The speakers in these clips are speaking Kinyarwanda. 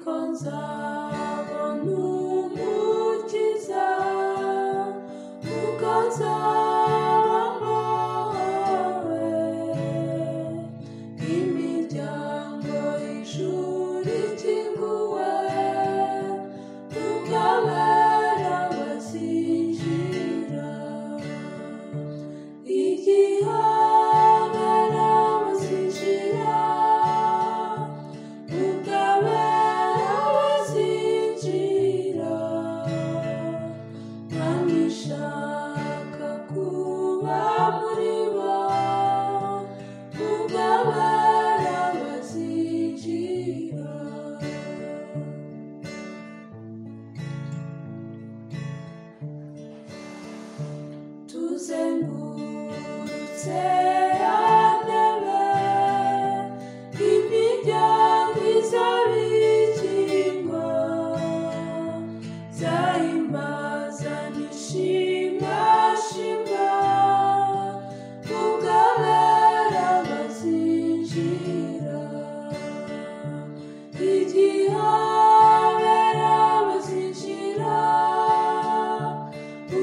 ko nzabona umukiza kuko nzaba mbawe nk'imiryango y'ishuri ikinguwe tukabera abazinjira igihabera abazinjira tukabera abazinjira kandi nshaka kuba muri bo tukabera abazinjira tuzengurutse yantebe imiryango izabikingo zahimbaza nishimashima ubwabera bazinjira igihabera bazinjira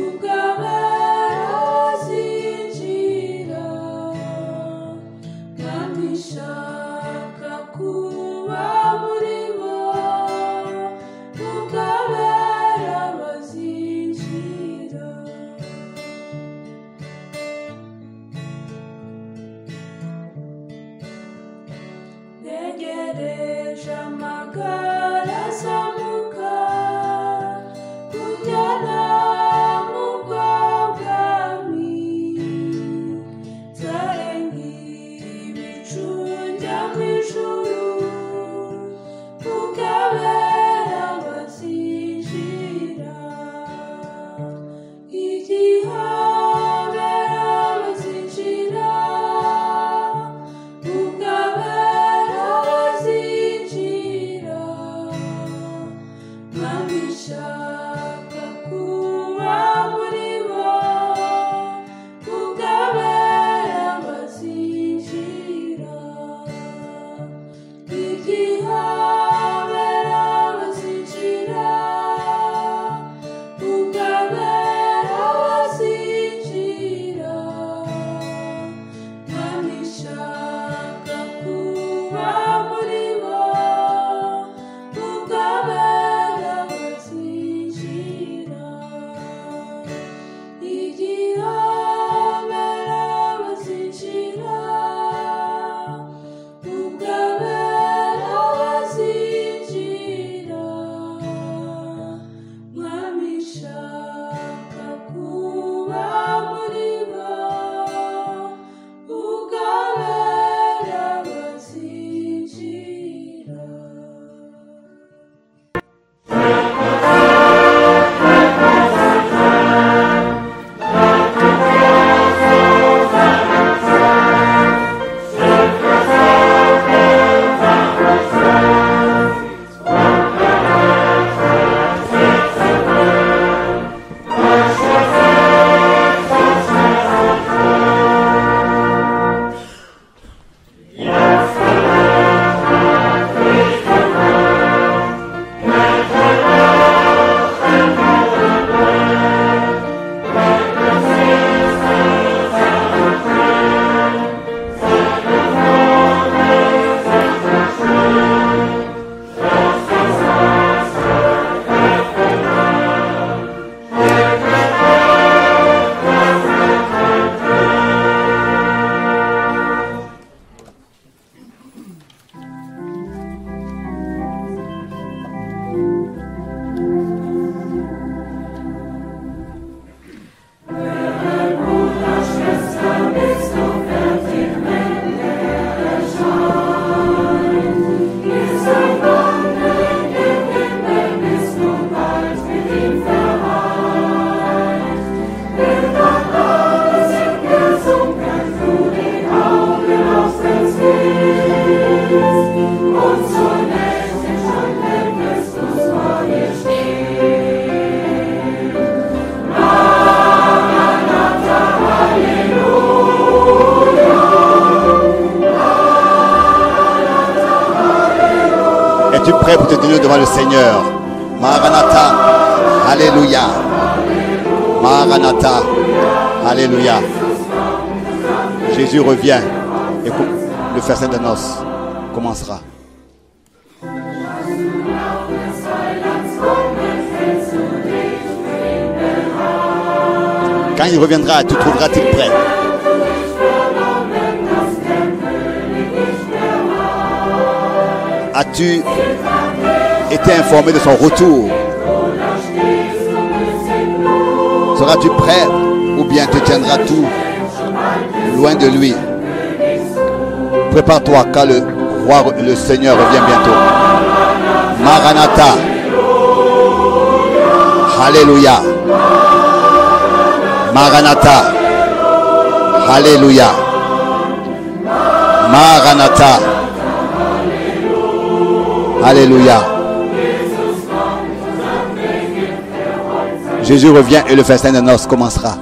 ukabera bazinjira kandi nshaka kuba muri bo ukabera bazinjira ntegereje amagare azamuka kujyana mu bwami nzarenga ibicu njya mu ijuru ukabera bazinjira igihabera bazinjira ukabera bazinjira nkabishaka kuba muri bo ukabera bazinjira igihabera bazinjira ukabera bazinjira nkabishaka kuba muri bo ukabera bazinjira igihabera bazinjira ukabera bazinjira mwami shaka kuba muri bo ukabera bazinjira Es-tu prêt pour te tenir devant le Seigneur Maranatha. Alléluia. Maranatha. Alléluia. Jésus revient et com- le festin de noces commencera. Quand il reviendra, te trouveras-t-il prêt As-tu été informé de son retour Seras-tu prêt ou bien te tiendras tout loin de lui Prépare-toi car le roi, le Seigneur revient bientôt. Maranatha. Alléluia. Maranatha. Alléluia. Maranatha. Alléluia. Jésus revient et le festin de noces commencera.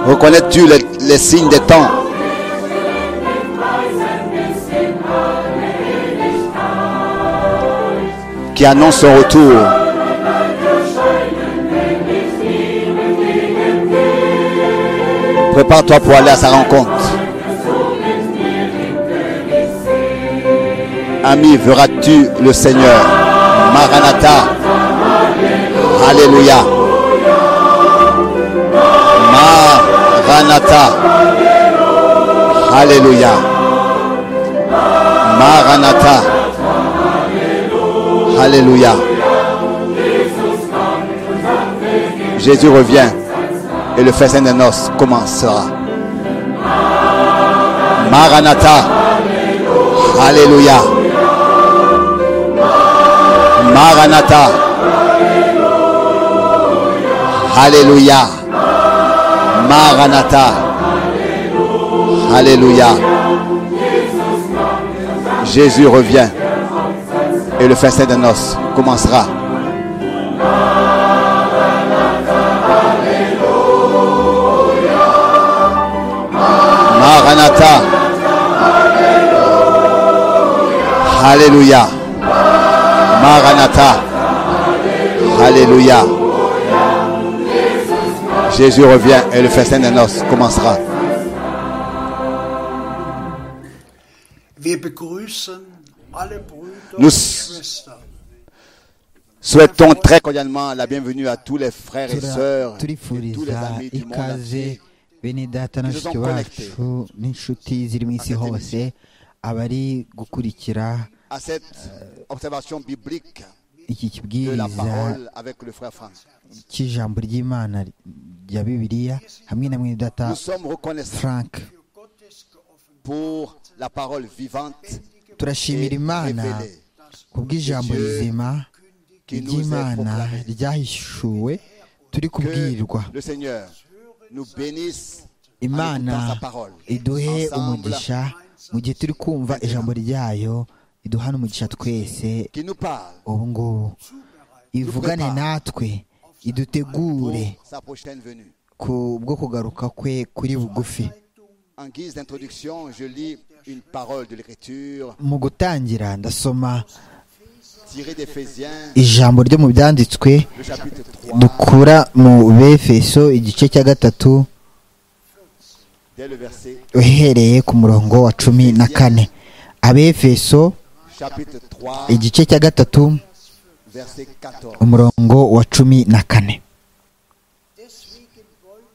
Reconnais-tu les, les signes des temps qui annoncent son retour Prépare-toi pour aller à sa rencontre. Ami, verras-tu le Seigneur Maranatha. Alléluia. Maranatha. Alléluia. Maranatha. Alléluia. Jésus revient et le festin des noces commencera. Maranatha. Alléluia. Maranatha. Alléluia. Maranatha. Alléluia. Jésus revient et le festin de noces commencera. Maranatha. Alléluia. Maranatha. Alléluia. Jésus revient et le festin des noces commencera. Wir begrüßen alle Brüder und Nous- Schwestern. Souhaitons très cordialement la bienvenue à tous les frères et Tura- sœurs et tous les turifuriza amis du monde ikaze entier bene data na Ils se sont bashiki bacu n'inshuti ziri mu isi cette hose abari gukurikira à cette observation biblique iki de la kibwiriza parole avec le frère Franck. cy'ijambo ry'imana rya bibiliya hamwe na mwene data Nous sommes reconnaissants frank pour la parole vivante turashimira et imana révélée kubw'ijambo Dieu rizima qui nous est ry'imana proclamée. ryahishuwe turi kubwirwa Que le Seigneur nous bénisse en imana écoutant sa parole. iduhe Ensemble, umugisha mu gihe turi kumva ijambo ryayo iduha n'umugisha twese qui nous parle ubu ngubu ivugane natwe pour idutegure sa prochaine venue. ku bwo kugaruka kwe kuri bugufi En guise d'introduction, je lis une parole de l'Écriture mu gutangira ndasoma tirée d'Éphésiens, ijambo ryo mu byanditswe le chapitre 3, dukura mu befeso igice cya gatatu dès le verset uhereye ku murongo wa cumi na kane abefeso chapitre 3, igice cya gatatu verset 14. umurongo wa cumi na kane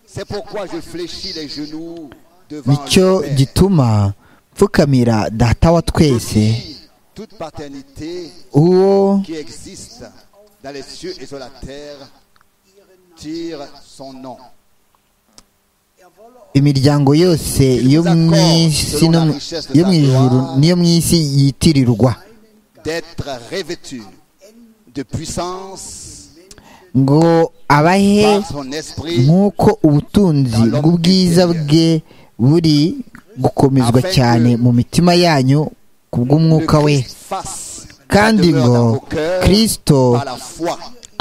C'est pourquoi je fléchis les genoux devant nicyo le Père. gituma mfukamira data wa twese Aussi, toute paternité uwo qui existe dans les cieux et sur la terre tire son nom. imiryango yose yo mu isi no mu- yo mu ijuru n'iyo mu isi yitirirwa D'être revêtu de puissance ngo abahe par son esprit nk'uko ubutunzi bw'ubwiza bwe buri gukomezwa cyane mu mitima yanyu ku que bw'umwuka we Christ fasse sa Kandi demeure ngo dans vos cœurs Kristo par la foi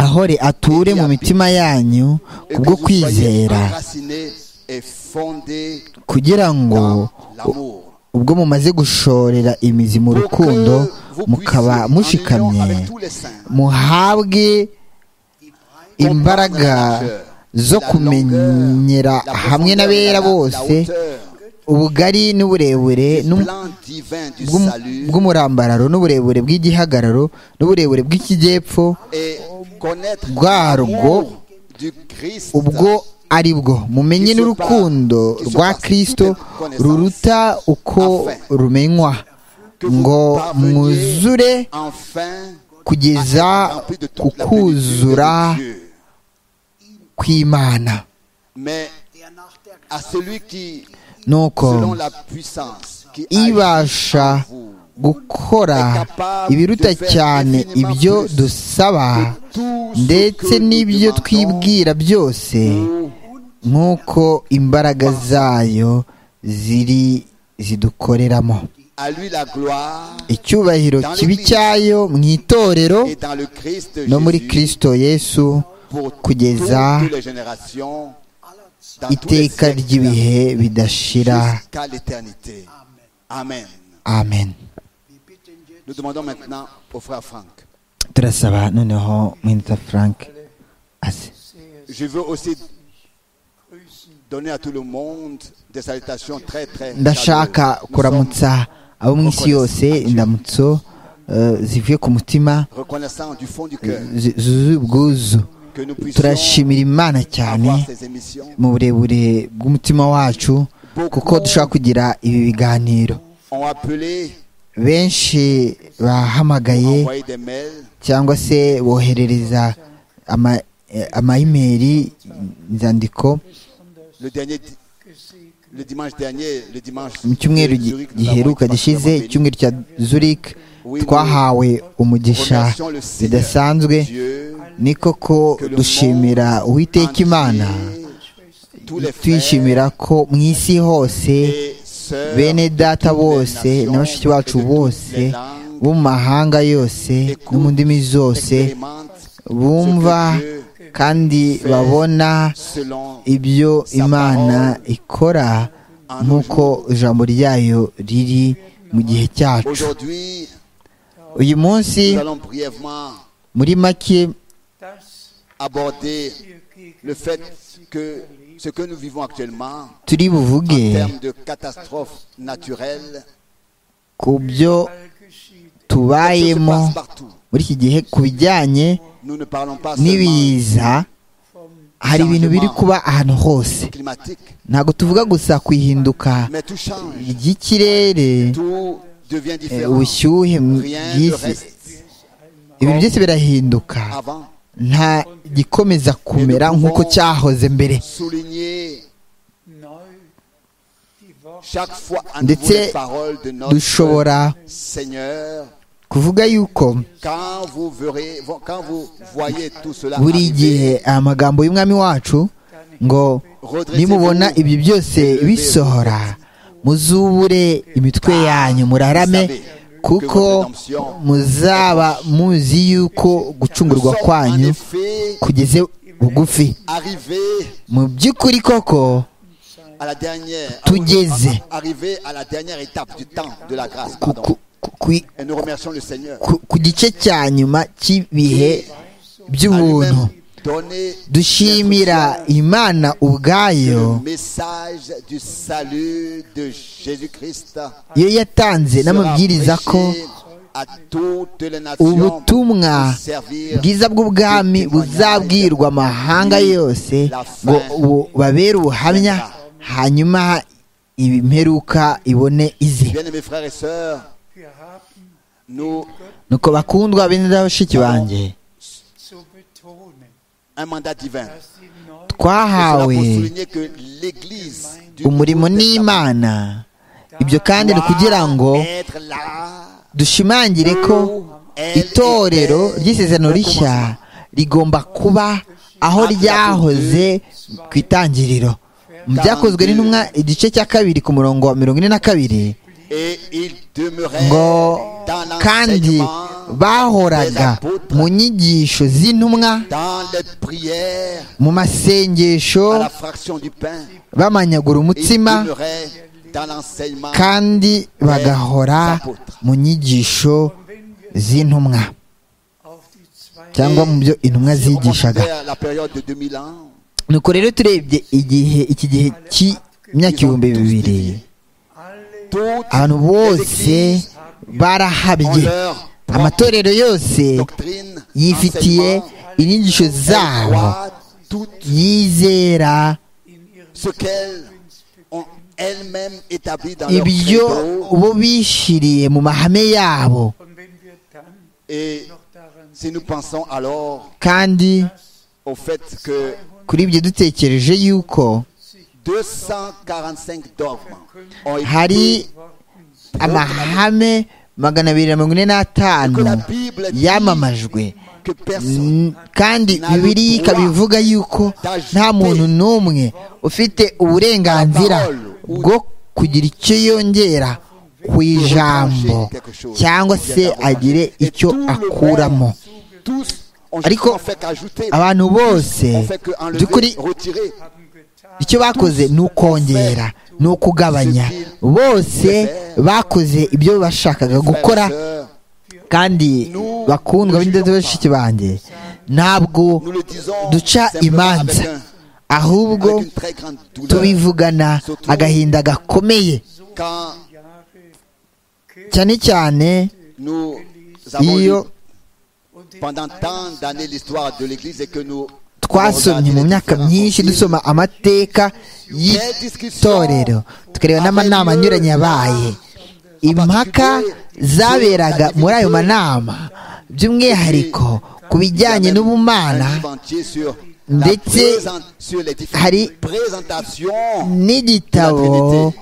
ahore ature mu mitima yanyu ku et que bwo vous soyez kwizera enracinés est fondée kugira ngo dans l'amour. ubwo mumaze gushorera imizi mu Pour rukundo que vous mukaba puissiez, en union mushikamye avec tous les saints, muhabwe imbaraga zo kumenyera la hamwe profondeur, n'abera la- bose la hauteur ubugari n'uburebure du n'um- plan divin du bw'um- salut bw'umurambararo n'uburebure bw'igihagararo n'uburebure bw'ikijyepfo et connaître bwarwo, l'amour du Christ ubwo ari bwo mumenye n'urukundo rwa kristo ruruta uko rumenywa ngo mwuzure enfin kugeza rempli de ku toute la plénitude kuzura de Dieu. kw'imana Mais à celui qui, nuko selon la puissance qui agit en ibasha vous, gukora ibiruta cyane ibyo dusaba tout ce ndetse que nous n'ibyo demandons twibwira byose pour nk'uko imbaraga zayo ziri zidukoreramo à lui la gloire icyubahiro kibi cyayo mu itorero et dans le Christ no muri Jésus kirisito yesu pour kugeza toutes les générations dans tous les iteka siècles, ry'ibihe bidashira jusqu'à l'éternité. Amen. amen Nous demandons maintenant au frère Franck. turasaba noneho mwinita frank aze Je veux aussi donner à tout le monde des salutations très très ndashaka chaleureuses. Nous kuramutsa abo mu isi yose indamutso eh, zivuye ku mutima sommes reconnaissants du fond du cœur zi- zuzuye ubwuzu que nous puissions turashimira imana cyane avoir ces émissions. mu burebure bw'umutima wacu kuko dushobora kugira ibi biganiro On a appelé, benshi bahamagaye envoyé des mails cyangwa se boherereza ama eh, amayimeri inzandiko le dernier di- le dimanche dernier, le dimanche mu cyumweru gi- Zurich, nous avons giheruka été gishize particulièrement bénis. icyumweru cya zurich twahawe umugisha Remercions le Seigneur, bidasanzwe Dieu, ni koko dushimira uwiteka imana entier, tous les frères twishimira ko mu isi hose et sœurs bene data de toutes les bose nations na bashiki et de bacu toutes bose les langues bo mu mahanga yose no mu ndimi zose expérimentent bumva kandi babona selon ibyo imana ikora nk'uko ijambo ryayo riri mu gihe cyacu Aujourd'hui, uyu munsi nous allons brièvement muri make aborder le fait que ce que nous vivons actuellement turi en buvuge termes de catastrophes naturelles ku byo ça se tubayemo passe partout. muri iki gihe ku bijyanye Nous ne parlons pas seulement n'ibiza hari ibintu biri kuba ahantu hose climatique, ntabwo tuvuga gusa ku ihinduka mais tout change. ry'ikirere Tout devient eh, différent. ubushyuhe Rien ne bw'isi reste ibintu byose birahinduka avant. nta gikomeza kumera nk'uko cyahoze mbere Souligner chaque fois à Ndetse nouveau les paroles de notre dushobora Seigneur kuvuga yuko quand vous verrez, vo- quand vous voyez tout cela buri gihe arriver, aya magambo y'umwami wacu ngo nimubona ibyo byose bisohora muzubure imitwe yanyu murarame kuko muzaba muzi yuko nous gucungurwa sommes en kwanyu effet kugeze bugufi arrivés mu by'ukuri koko à la dernière, Tugeze. arrivés à la dernière étape du temps de la grâce. ku- pardon. ku- ku- ku- Et nous remercions le Seigneur. ku- ku gice cya nyuma à cy'ibihe lui-même by'ubuntu donner dushimira imana ubwayo le message du salut de Jésus-Christ. iyo yatanze sera n'amabwiriza ko prêché à toutes les nations ubutumwa pour servir bwiza bw'ubwami le témoignage buzabwirwa amahanga yose ngo bu- babere ubuhamya hanyuma imperuka ibone ize Bien-aimés frères et sœurs, nous nuko bakundwa bene bashiki banjye un mandat divin. Et cela twahawe pour souligner que l'Église du umurimo Nouveau Testament n'imana ibyo kandi ni ukugira ngo doit être là dushimangire ko itorero ry'isezerano rishya rigomba kuba aho ryahoze ku itangiriro mu byakozwe n'intumwa igice cya kabiri ku murongo wa mirongo ine na kabiri et il demeurait ngo dans kandi l'enseignement bahoraga mu nyigisho z'intumwa dans les prières, mu masengesho à la fraction du pain, bamanyagura ils umutsima demeuraient dans l'enseignement. kandi bagahora mu nyigisho z'intumwa cyangwa mu byo intumwa Si on zigishaga considère la période de 2000 ans, nuko rero turebye igihe iki gihe cy'imyaka ibihumbi bibiri toutes abantu bose ont barahabye leur propre amatorero yose doctrine, yifitiye enseignement, inyigisho zabo croient tout yizera ce qu'elles ont elles-mêmes établi dans leur ibyo credo. bo bishiriye mu mahame yabo Et si nous pensons alors kandi au fait que kuri ibyo dutekereje yuko 245 dogmes ont hari été amahame magana abiri na mirongo ine n'atanu que la Bible dit yamamajwe que personne N- kandi bibiliya ikabivuga yuko nta muntu n'umwe ufite uburenganzira bwo kugira icyo yongera ku ijambo cyangwa se agire icyo akuramo tous ont Ariko, ont fait qu'ajouter abantu bose ont fait qu'enlever, by'ukuri retirer icyo bakoze ni ukongera ni ukugabanya bose bakoze ibyo bashakaga gukora Frères et sœurs, kandi bakundwa b'indege bashiki banjye ntabwo nous le disons duca simplement imanza avec un- ahubwo avec une très grande douleur tubivugana agahinda gakomeye quand cyane cyane nous avons lu Iyo- pendant tant d'années l'histoire de l'église et que nous twasomye mu myaka myinshi dusoma amateka y'itorero tukareba n'amanama anyuranye yabaye impaka zaberaga muri ayo manama by'umwihariko ku bijyanye n'ubumana ndetse ndetse hari hari n'igitabo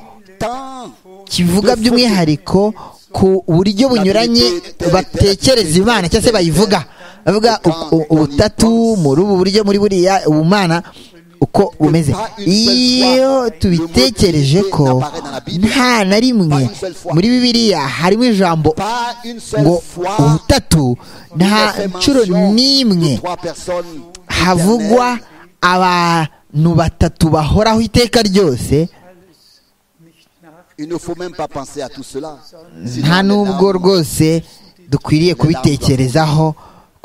kivuga by'umwihariko ku buryo bunyuranye batekereza imana cyangwa se bayivuga bavuga u- u- ubutatu muri ubu buryo muri buriya ubumana uko bumeze iyo tubitekereje ko nta na rimwe muri bibiliya harimo ijambo ngo ubutatu nta nshuro n'imwe havugwa abantu batatu bahoraho iteka ryose nta n'ubwo rwose dukwiriye kubitekerezaho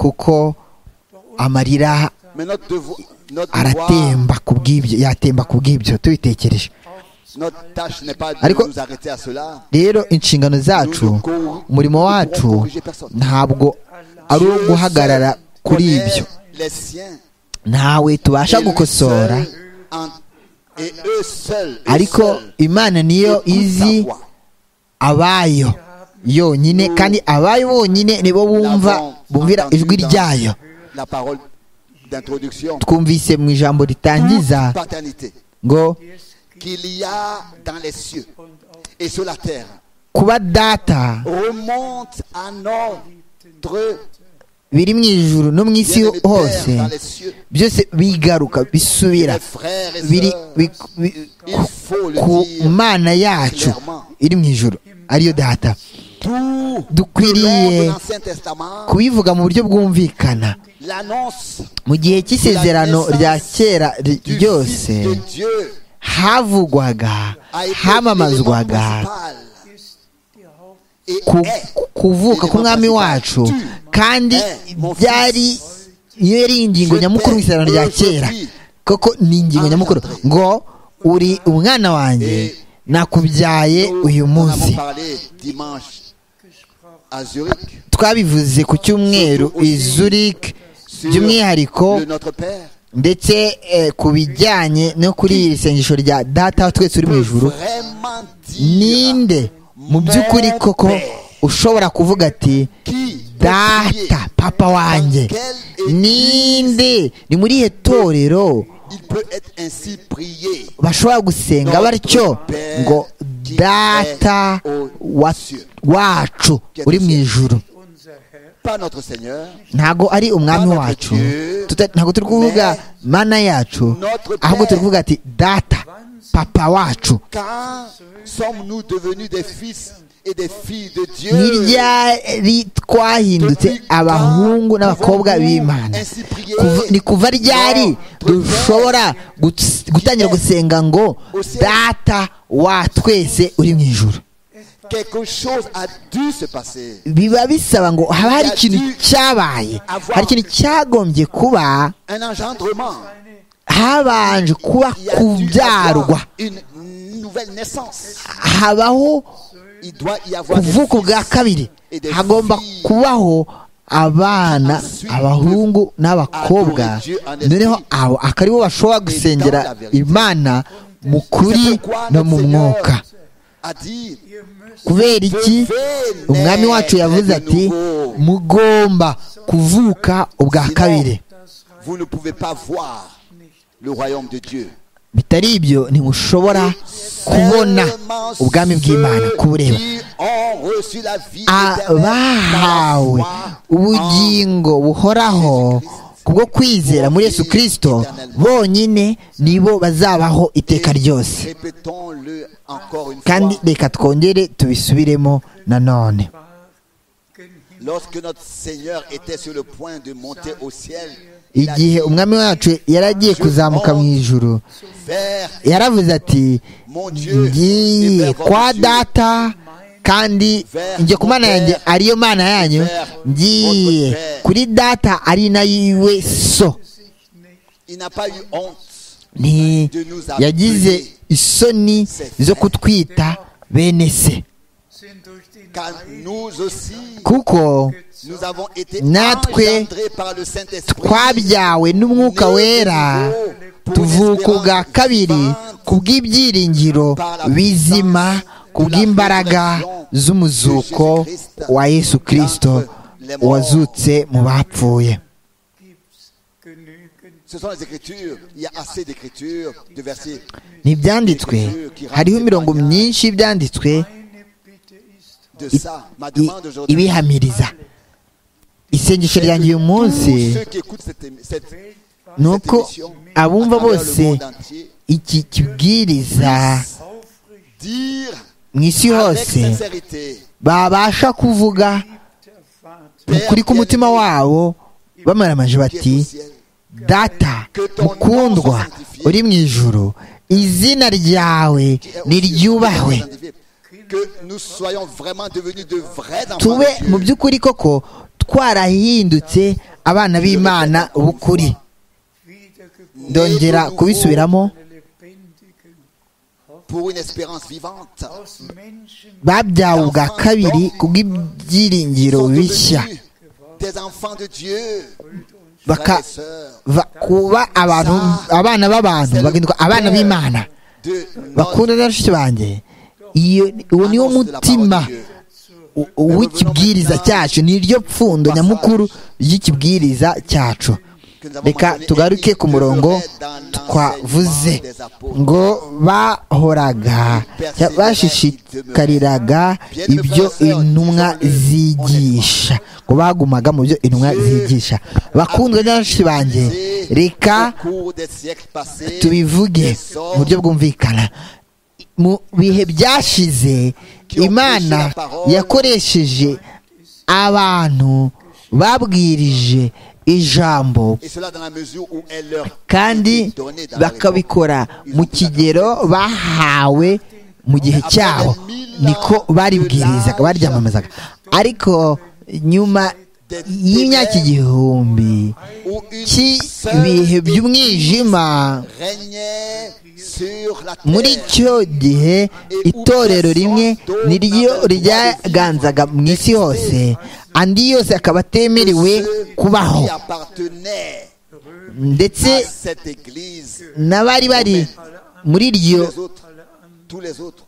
kuko amarira aratemba ku bw'ibyo yatemba ku bw'ibyo tubitekereje ariko Ariko- rero inshingano zacu umurimo wacu ntabwo ari uwo guhagarara kuri ibyo ntawe tubasha gukosora ariko imana niyo izi abayo yonyine kandi abayo bonyine nibo bumva bumvira ijwi ryayo twumvise mu ijambo ritangiza ngo qu'il y a dans les cieux et sur la terre kuba data remonte à notre biri mu ijuru no mu isi bien-aimé hose Père dans les cieux. byose bigaruka bisubira Les frères et biri sœurs, bi- bi- il faut le ku dire mana yacu clairement. iri mu ijuru ariyo data tout dukwiriye de l'Ancien Testament, kubivuga mu buryo bwumvikana l'annonce mu gihe cy'isezerano rya kera ry- du ryose Fils de Dieu havugwaga a été l'élément hamamazwaga principal et ku- est kuvuka k'umwami wacu kandi byari iyo yari ingingo nyamukuru mu isezerano rya kera koko ni ingingo nyamukuru ngo uri umwana wanjye nakubyaye uyu Nous en avons munsi parlé dimanche à Zurich twabivuze ku cyumweru izurik by'umwihariko de notre Père. ndetse eh, ku bijyanye no kuri iri sengesho rya data wa twese uri mu ijuru Vraiment dire ninde mu by'ukuri koko ushobora kuvuga ati qui data papa wanjye ninde ni muri ihe torero il peut être ainsi prié. bashobora gusenga batyo ngo data wa- wacu uri mu ijuru Pas notre Seigneur, ntabwo ari umwami wacu tuta- ntabwo turi kuvuga mana yacu ahubwo turi kuvuga ati data papa wacu car sommes-nous devenus des fils et des filles de Dieu. ntiryari twahindutse abahungu n'abakobwa b'imana Kuva- ni kuva ryari dushobora guts- gutangira gusenga ngo data wa twese uri mu ijoro Quelque chose a dû se passer. biba bisaba ngo haba hari ikintu cyabaye hari ikintu cyagombye kuba Un engendrement. habanje kuba Il y a dû kubyarwa avoir une nouvelle naissance. habaho Il doit y avoir des kuvuka ubwa fils kabiri hagomba kubaho abana abahungu n'abakobwa noneho abo akaribo bashobora gusengera imana mu kuri no mu mwuka à dire kubera iki umwami wacu yavuze ati mugomba kuvuka ubwa kabiri vous ne pouvez pas voir le royaume de Dieu. bitari ibyo ntimushobora kubona Seulement ubwami bw'imana ceux kubureba qui ont reçu la vie éternelle par la abahawe foi ubugingo buhoraho kubwo kwizera muri yesu kirisito bonyine nibo bazabaho iteka ryose Répétons-le encore une kandi fois. reka twongere tubisubiremo nanone Lorsque notre Seigneur était sur le point de monter au ciel, il a dit igihe umwami wacu yaragiye kuzamuka mu ijuru vers yaravuze ati mon Dieu, ngiye kwa data kandi njye ku mana yanjye ariyo mana yanyu ngiye kuri data ari nayiwe so il n'a pas eu honte nti yagize isoni zo kutwita bene se car nous aussi kuko nous avons été Natwe engendrés par le Saint-Esprit. twabyawe n'umwuka wera tuvuka ubwa kabiri ku bw'ibyiringiro bizima ku bw'imbaraga z'umuzuko wa yesu kirisito wazutse mu bapfuye Ce sont les écritures, il y a assez d'écritures de versets. ntibyanditswe hariho imirongo myinshi y'ibyanditswe de ça. Ma i- demande aujourd'hui, ibihamiriza isengesho ryanjye uyu munsi tous ceux qui écoutent cette, émi- cette, ni uko abumva à travers le bose monde entier, iki kibwiriza dire mu isi avec hose sincérité, babasha kuvuga ukuri k'umutima wabo bamaramaje qui est au bati ciel, data mukundwa uri mu ijuru izina ryawe qui est au ciel, niryubahwe que nous soyons vraiment devenus de vrais enfants tube mu de Dieu. by'ukuri koko twarahindutse abana b'imana b'ukuri ndongera kubisubiramo pour une espérance vivante, babyawe ubwa kabiri ku bw'ibyiringiro sont bishya devenus des enfants de Dieu, frères baka et sœurs va- kuba abantu abana b'abantu bagahinduka abana b'imana de notre bakunda na bashiki banjye iyo uwo niwo mutima u- u- w'ikibwiriza cyacu ni ryo pfundo nyamukuru ry'ikibwiriza cyacu reka tugaruke ku murongo twavuze ngo bahoraga cya- bashishikariraga ibyo intumwa zigisha ngo bagumaga mu byo intumwa zigisha bakundwa na bashiki banjye reka au cours des siècles passés, tubivuge des mu buryo hommes bwumvikana mu bihe byashize imana yakoresheje abantu babwirije ijambo Et cela dans la mesure où elle leur kandi était donnée dans la réponse. bakabikora mu kigero bahawe mu gihe cyabo niko baribwirizaga baryamamazaga ariko nyuma y'imyaka igihumbi Où une cy'ibihe by'umwijima régnait sur la terre. muri icyo gihe itorero rimwe niryo ryaganzaga mu isi hose andi yose akaba atemerewe Ceux kubaho qui appartenaient ndetse à cette église, n'abari bari muri iryo tous les autres, tous les autres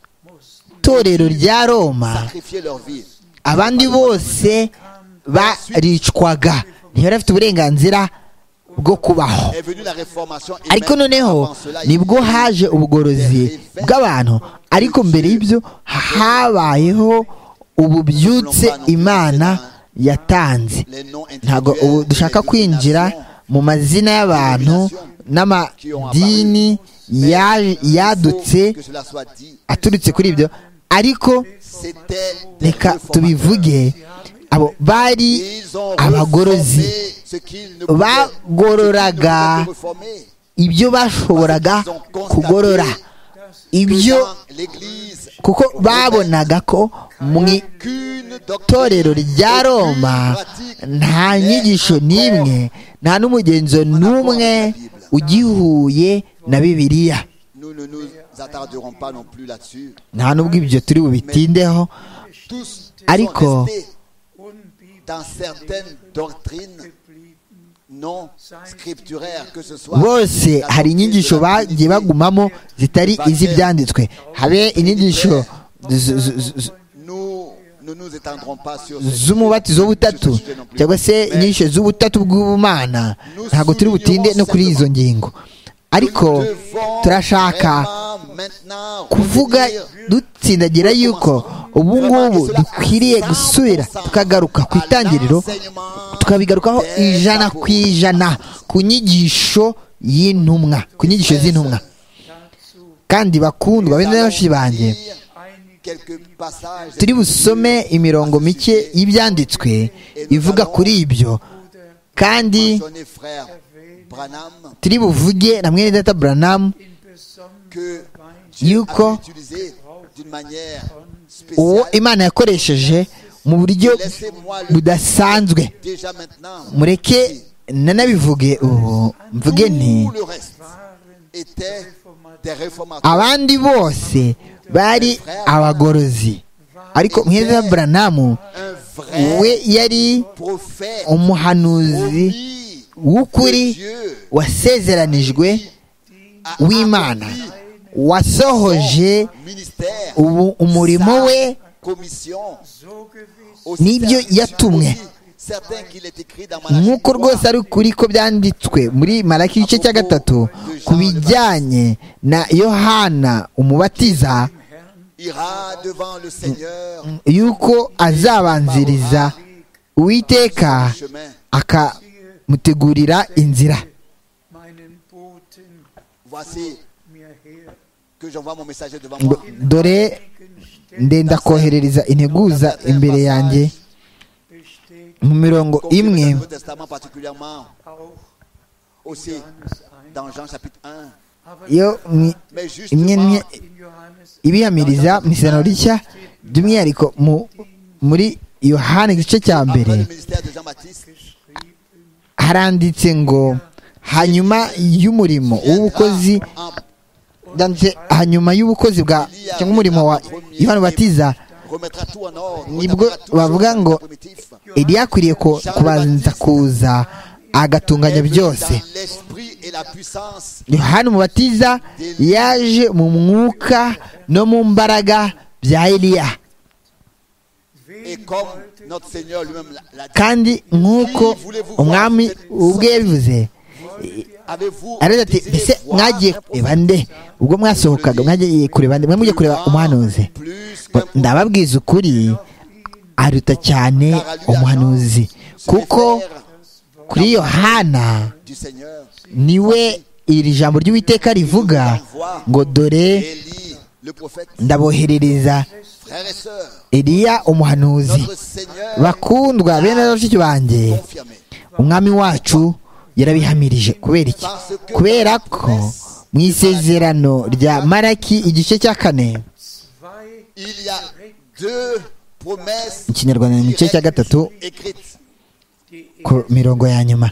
torero rya roma sacrifiaient leur vie. abandi bose baricwaga ntibari bafite uburenganzira bwo kubaho Est venue la réformation et ariko même noneho avant cela, il y nibwo a eu haje ubugorozi bw'abantu ariko mbere y'ibyo habayeho ububyutse imana yatanze les noms ntabwo individuels ubu et dushaka les kwinjira dénominations. mu mazina y'abantu n'amadini ya- Il faut yadutse que cela soit dit. aturutse kuri ibyo ariko c'était des reka réformateurs. tubivuge abo bari Ils ont abagorozi reformé ce qu'ils ne pouvaient- bagororaga ce qu'ils ne pouvaient reformer. ibyo bashoboraga kugorora ibyo Dans l'église, kuko babonaga ko mu qu'une itorero doctrine, rya roma nta nyigisho n'imwe nta n'umugenzo n'umwe ugihuye na bibiliya Nous ne nous attarderons pas non plus là-dessus. nta n'ubwo ibyo turi bubitindeho Tous Ariko- sont restés dans certaines doctrines non scripturaires, que ce soit bose la hari doctrine inyigisho de la bagiye Trinité, bagumamo zitari iz'ibyanditswe habe inyigisho z- z- z- Nous ne nous étendrons pas sur ce z'umubatizo w'ubutatu cyangwa se inyigisho z'ubutatu bw'ubumana ntabwo turi butinde no kuri izo ngingo ariko turashaka kuvuga dutsindagira yuko ubu ngubu dukwiriye gusubira tukagaruka ku itangiriro tukabigarukaho ijana ku ijana ku nyigisho y'intumwa ku nyigisho z'intumwa kandi bakundwa bene benshi banjye turi busome imirongo mike y'ibyanditswe ivuga kuri ibyo kandi turi buvuge na mwene data buranamu yuko yuko uwo imana yakoresheje mu buryo budasanzwe mureke nanabivuge ubu mvuge nti abandi bose bari abagorozi ariko mweza buranamu we yari umuhanuzi w'ukuri wasezeranijwe w'imana wasohoje ubu umurimo we n'ibyo yatumwe nk'uko rwose ari ukuri ko byanditswe muri maraki igice cya gatatu ku bijyanye na yohana umubatiza yuko azabanziriza uwiteka akamutegurira inzira Ngo, dore ndenda koherereza integuza imbere yanjye mu mirongo imwe Imwe. Aussi, dans Jean chapitre 1. yo mu- Mais imwe justement, imwe ibihamiriza mu isano rishya by'umwihariko mu muri yohani igice cya mbere après le ministère de Jean-Baptiste, haranditse ngo hanyuma y'umurimo w'ubukozi en ndanditse hanyuma y'ubukozi bwa cyangwa umurimo wa yohani batiza remettra tout en ordre. Nibwo remettra tout bavuga sur ngo, le primitif. eliya akwiriye ko- kubanza kuza agatunganya byose Dans l'esprit et la puissance yohani umubatiza yaje mu mwuka no mu mbaraga bya eliya et comme notre Seigneur lui-même l'a- l'a dit. kandi nk'uko umwami ubwe yabivuze Avez-vous aravuze ati désiré mbese voir mwagiye un kureba prophète nde ubwo mwasohokaga mwagiye kureba nde mwe mujye kureba umuhanuzi plus Ngo, qu'un prophète, ndababwiza ukuri aruta cyane umuhanuzi kuko kuri yohana du Seigneur niwe iri jambo ry'uwiteka rivuga ngo dore Élie, le prophète, ndaboherereza frères et sœurs, eliya umuhanuzi notre Seigneur bakundwa bene bashiki banjye confirmé. umwami wacu yarabihamirije kubera iki kubera ko mu isezerano rya maraki igice cya kane Il y a deux promesses mu kinyarwanda ni mu gice cya gatatu écrites ku mirongo ya nyuma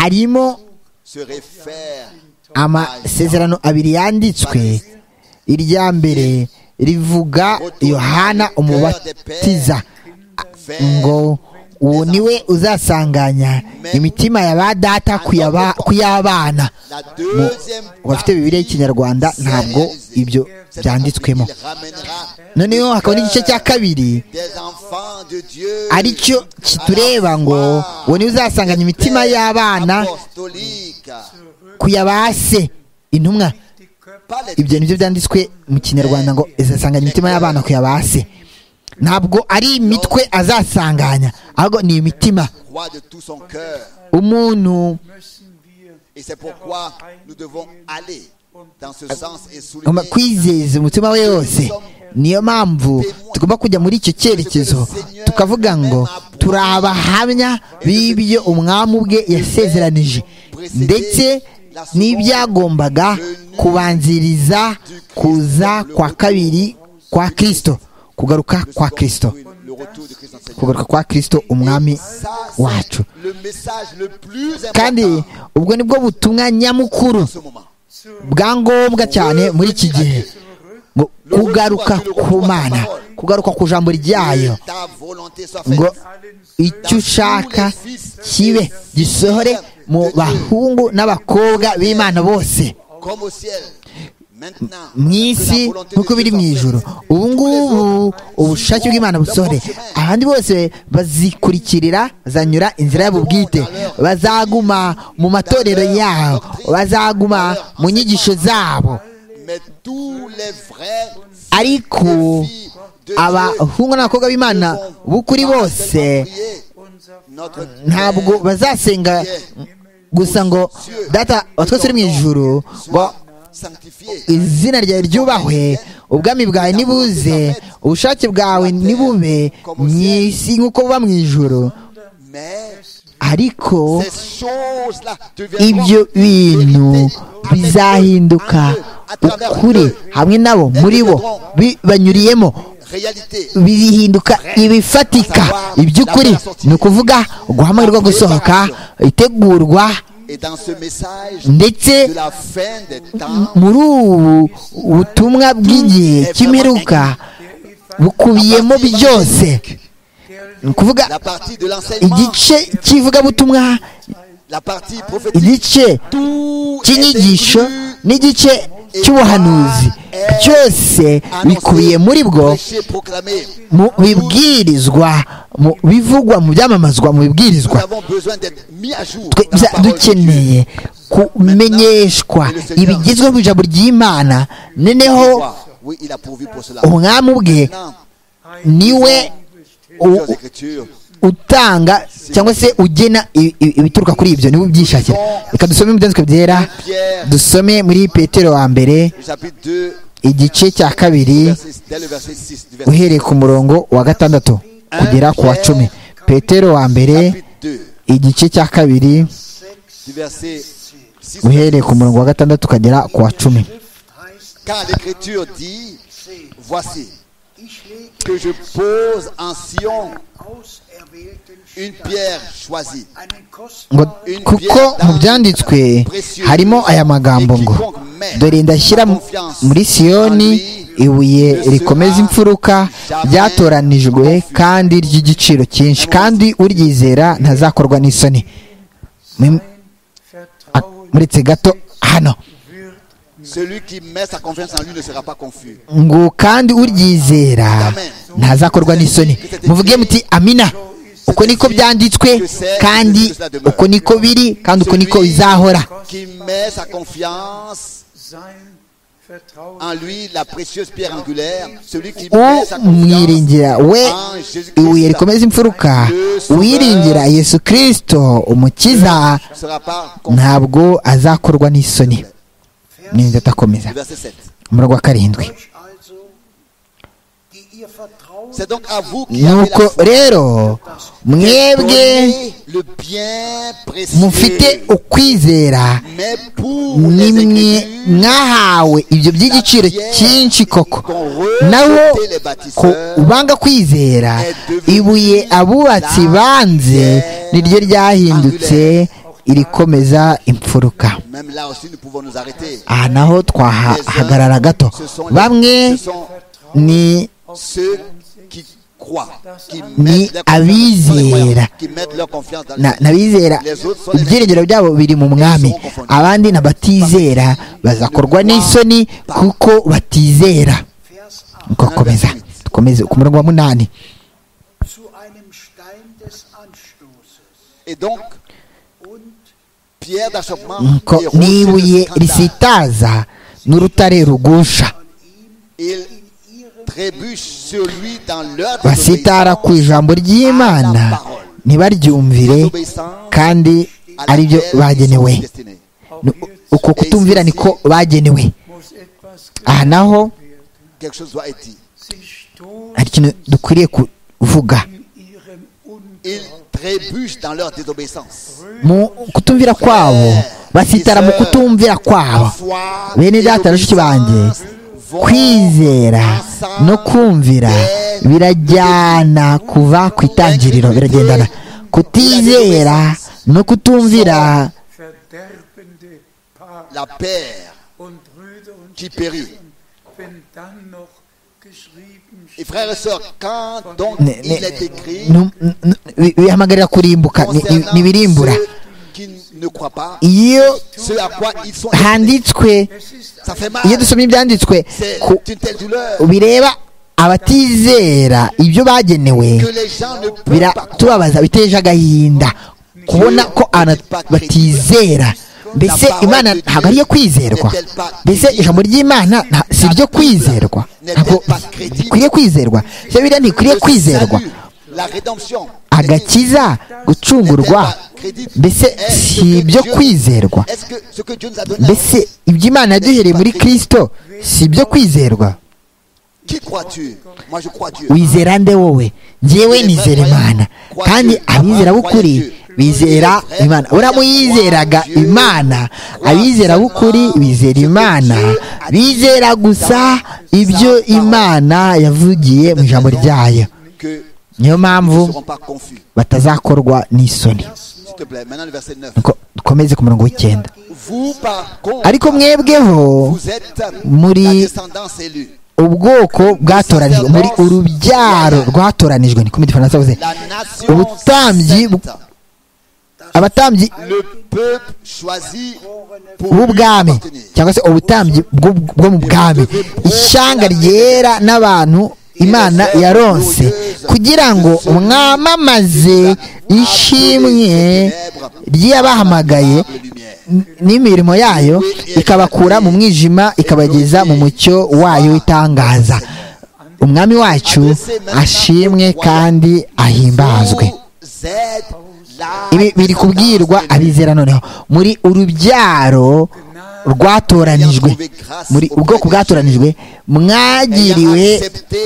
harimo se réfèrent amasezerano abiri yanditswe irya mbere rivuga yohana umubatiza vers ngo uwo niwe uzasanganya imitima ya ba data ku ya ba- ku y'abana la deuxième abafite bibiliya y'ikinyarwanda ntabwo ibyo byanditswemo Il ramènera noneho hakaba n'igice cya kabiri des enfants de Dieu aricyo kitureba ngo uwo niwe uzasanganya imitima y'abana apostoliques kuyabase intumwa pas les ibyo nibyo byanditswe mu kinyarwanda ngo izasanganya imitima y'abana kuyabase ntabwo ari imitwe azasanganya ahubwo ni imitima rois de tout son cœur umuntu et c'est pourquoi nous devons aller dans ce sens et souligner agomba kwizeza umutima we wose niyo mpamvu tugomba kujya muri icyo cyerekezo tukavuga ngo turi abahamya b'ibyo umwami ubwe yasezeranije ndetse n'ibyagombaga kubanziriza kuza kwa kabiri kwa kirisito kugaruka kwa kirisito le retour de Christ en Seigneur. kugaruka kwa kirisito umwami Ça, c'est wacu le message le plus kandi important ubwo ni bwo butumwa nyamukuru en ce moment. bwa ngombwa cyane muri iki gihe ngo kugaruka ku mana kugaruka ku jambo ryayo Que ta volonté soit faite. ngo icyo ushaka kibe gisohore mu bahungu n'abakobwa b'imana bose Comme au ciel. Maintenant, mu isi que la volonté de nk'uko Dieu biri soit mu faite. ijoro ubu ngubu ubushake bw'imana busore abandi bose bazikurikirira bazanyura inzira yabo bwite bazaguma mu matorero yabo bazaguma mu nyigisho zabo Mais tous les vrais ariko filles de Dieu abahungu n'abakobwa b'imana b'ukuri bose notre ntabwo bazasenga gusa ngo data wa twese uri mu ijoro ngo sanctifié. izina ryawe ryubahwe ubwami bwawe nibuze ubushake bwawe nibube mu isi nk'uko buba mu ijoro Mais ariko ces choses-là ibyo deviendront bintu bizahinduka ukuri hamwe nabo muri bo bibanyuriyemo réalité. bihinduka ibifatika iby'ukuri ni ukuvuga guhamagarwa gusohoka itegurwa Et dans ce message ndetse de la fin des temps, muri ubu butumwa bw'igihe cy'imperuka bukubiyemo byose ni ukuvuga la partie de l'enseignement, igice cy'ivugabutumwa la partie prophétique, igice tout est cy'inyigisho inclus n'igice cy'ubuhanuzi byose bikubiye muri bwo prêché, proclamé. mu bibwirizwa mu bivugwa mu byamamazwa mu Nous bibwirizwa avons besoin d'être mis à jour. twe- dans la bya- parole de Dieu. dukeneye kumenyeshwa ibigezweho mu ijambo ry'imana noneho Oui, il a pourvu pour cela. umwami ubwe Maintenant, niwe u- plusieurs écritures utanga cyangwa se ugena i- i- ibituruka kuri ibyo niwe ubyishakira reka dusome mu byanditswe byera dusome muri petero wa mbere Le chapitre 2, igice cya kabiri verset- dès le verset 6 du verset uhereye ku murongo wa gatandatu kugera ku wa cumi petero wa mbere chapitre 2, igice cya kabiri du verset 6. uhereye ku murongo wa gatandatu ukagera ku wa cumi Car l'écriture dit, voici que je pose en Sion une pierre choisie. ngo kuko mu byanditswe harimo aya magambo ngo dore ndashyira mu- muri siyoni ibuye rikomeza imfuruka ryatoranijwe kandi ry'igiciro cyinshi kandi uryizera ntazakorwa n'isoni Mu- a- muretse gato hano Celui qui met sa confiance en lui ne sera pas confus. ngo kandi uryizera ntazakorwa n'isoni muvuge muti amina uko niko byanditswe kandi uko niko biri kandi uko niko bizahora Qui met sa confiance en lui, la précieuse pierre angulaire, celui qui met sa umwiringira confiance we en ibuye Jésus-Christ rikomeza imfuruka uwiringira yesu kirisito umukiza ne sera pas confus. ntabwo azakorwa n'isoni n'indi atakomeza Le Verset 7. umurongo wa karindwi C'est donc à vous qui avez nuko la foi. rero mwebwe Donnez le bien mufite précieux. ukwizera Mais pour les nimwe écritures, mwahawe ibyo by'igiciro cyinshi koko naho ko banga kwizera ibuye abubatsi banze niryo ryahindutse irikomeza imfuruka même là aussi, nous pouvons nous arrêter. aha naho twahagarara gato bamwe ni Ceux qui croient, qui Ni mettent, leur confiance dans les abizera. croyants, qui mettent leur confiance dans na- n'abizera ibyiringiro byabo biri mu mwami abandi n'abatizera bazakorwa n'isoni kuko batizera tugakomeza dukomeze ku murongo wa munani zu einem Stein des Anstoßes Et donc, und pierre d'achoppement Nuko et rocher de n'ibuye scandale. risitaza n'urutare rugusha Ils trébuchent sur lui dans leur basitara ku désobéissance, ijambo ry'imana ntibaryumvire kandi à aribyo laquelle ils bagenewe sont destinés. Ni u- uko kutumvira niko bagenewe aha naho Quelque chose doit être dit. hari ikintu dukwiriye kuvuga Ils trébuchent dans leur désobéissance. mu kutumvira kwabo basitara mu kutumvira kwabo La foi, bene data bashiki banjye kwizera no kumvira birajyana kuva ku itangiriro biragendana kutizera no kutumvira verderbende Paar la paix und Brüder und qui périt. wenn dann noch geschrieben Et frères et sœurs, quand donc ne- il ne- est écrit nu- nu- nu- bi- bihamagarira kurimbuka ni- ni- concernant nibirimbura ceux qui ne croient pas, iyo ceux à quoi ils sont destinés, handitswe ça fait mal. iyo dusomye ibyanditswe C'est ku une telle douleur bireba abatizera ibyo bagenewe que les gens ne peuvent pas croire. biratubabaza biteje agahinda kubona ko abantu batizera mbese imana ntabwo ariyo kwizerwa mbese ijambo ry'imana nta- si iryo kwizerwa ntabwo rikwiriye kwizerwa se biriya ntikwiriye Le kwizerwa salut, La rédemption. agakiza gucungurwa mbese si ibyo kwizerwa Est-ce que ce que Dieu nous a donné, mbese ibyo imana yaduhereye muri kirisito si ibyo kwizerwa qui crois-tu Moi, je crois Dieu. wizera nde wowe njyewe nizera imana kandi abizera b'ukuri bizera imana uramu yizeraga imana abizera b'ukuri bizera imana bizera gusa ibyo imana yavugiye mu ijambo ryayo Que niyo ne mpamvu seront pas confus. batazakorwa n'isoni S'il te plaît, maintenant le verset 9. Nuko dukomeze ku murongo w'icyenda Vous, par contre, ariko mwebweho vous êtes Muri- la descendance élue, ubwoko bwatoranijwe muri urubyaro rwatoranijwe ni ko mu gifaransa bavuze la nation Ubutambyi bu- sainte, abatambyi le peuple choisi pour lui b'ubwami appartenir. cyangwa se ubutambyi bwo bwo mu bwami ishyanga ryera n'abantu imana yaronse kugira ngo mwamamaze ishimwe ry'abahamagaye n- n'imirimo yayo ikabakura mu mwijima ikabageza mu mucyo wayo w'itangaza umwami wacu ashimwe kandi ahimbazwe Vous êtes la ibi biri kubwirwa abizera noneho muri urubyaro rwatoranijwe muri ubwoko bwatoranijwe mwagiriwe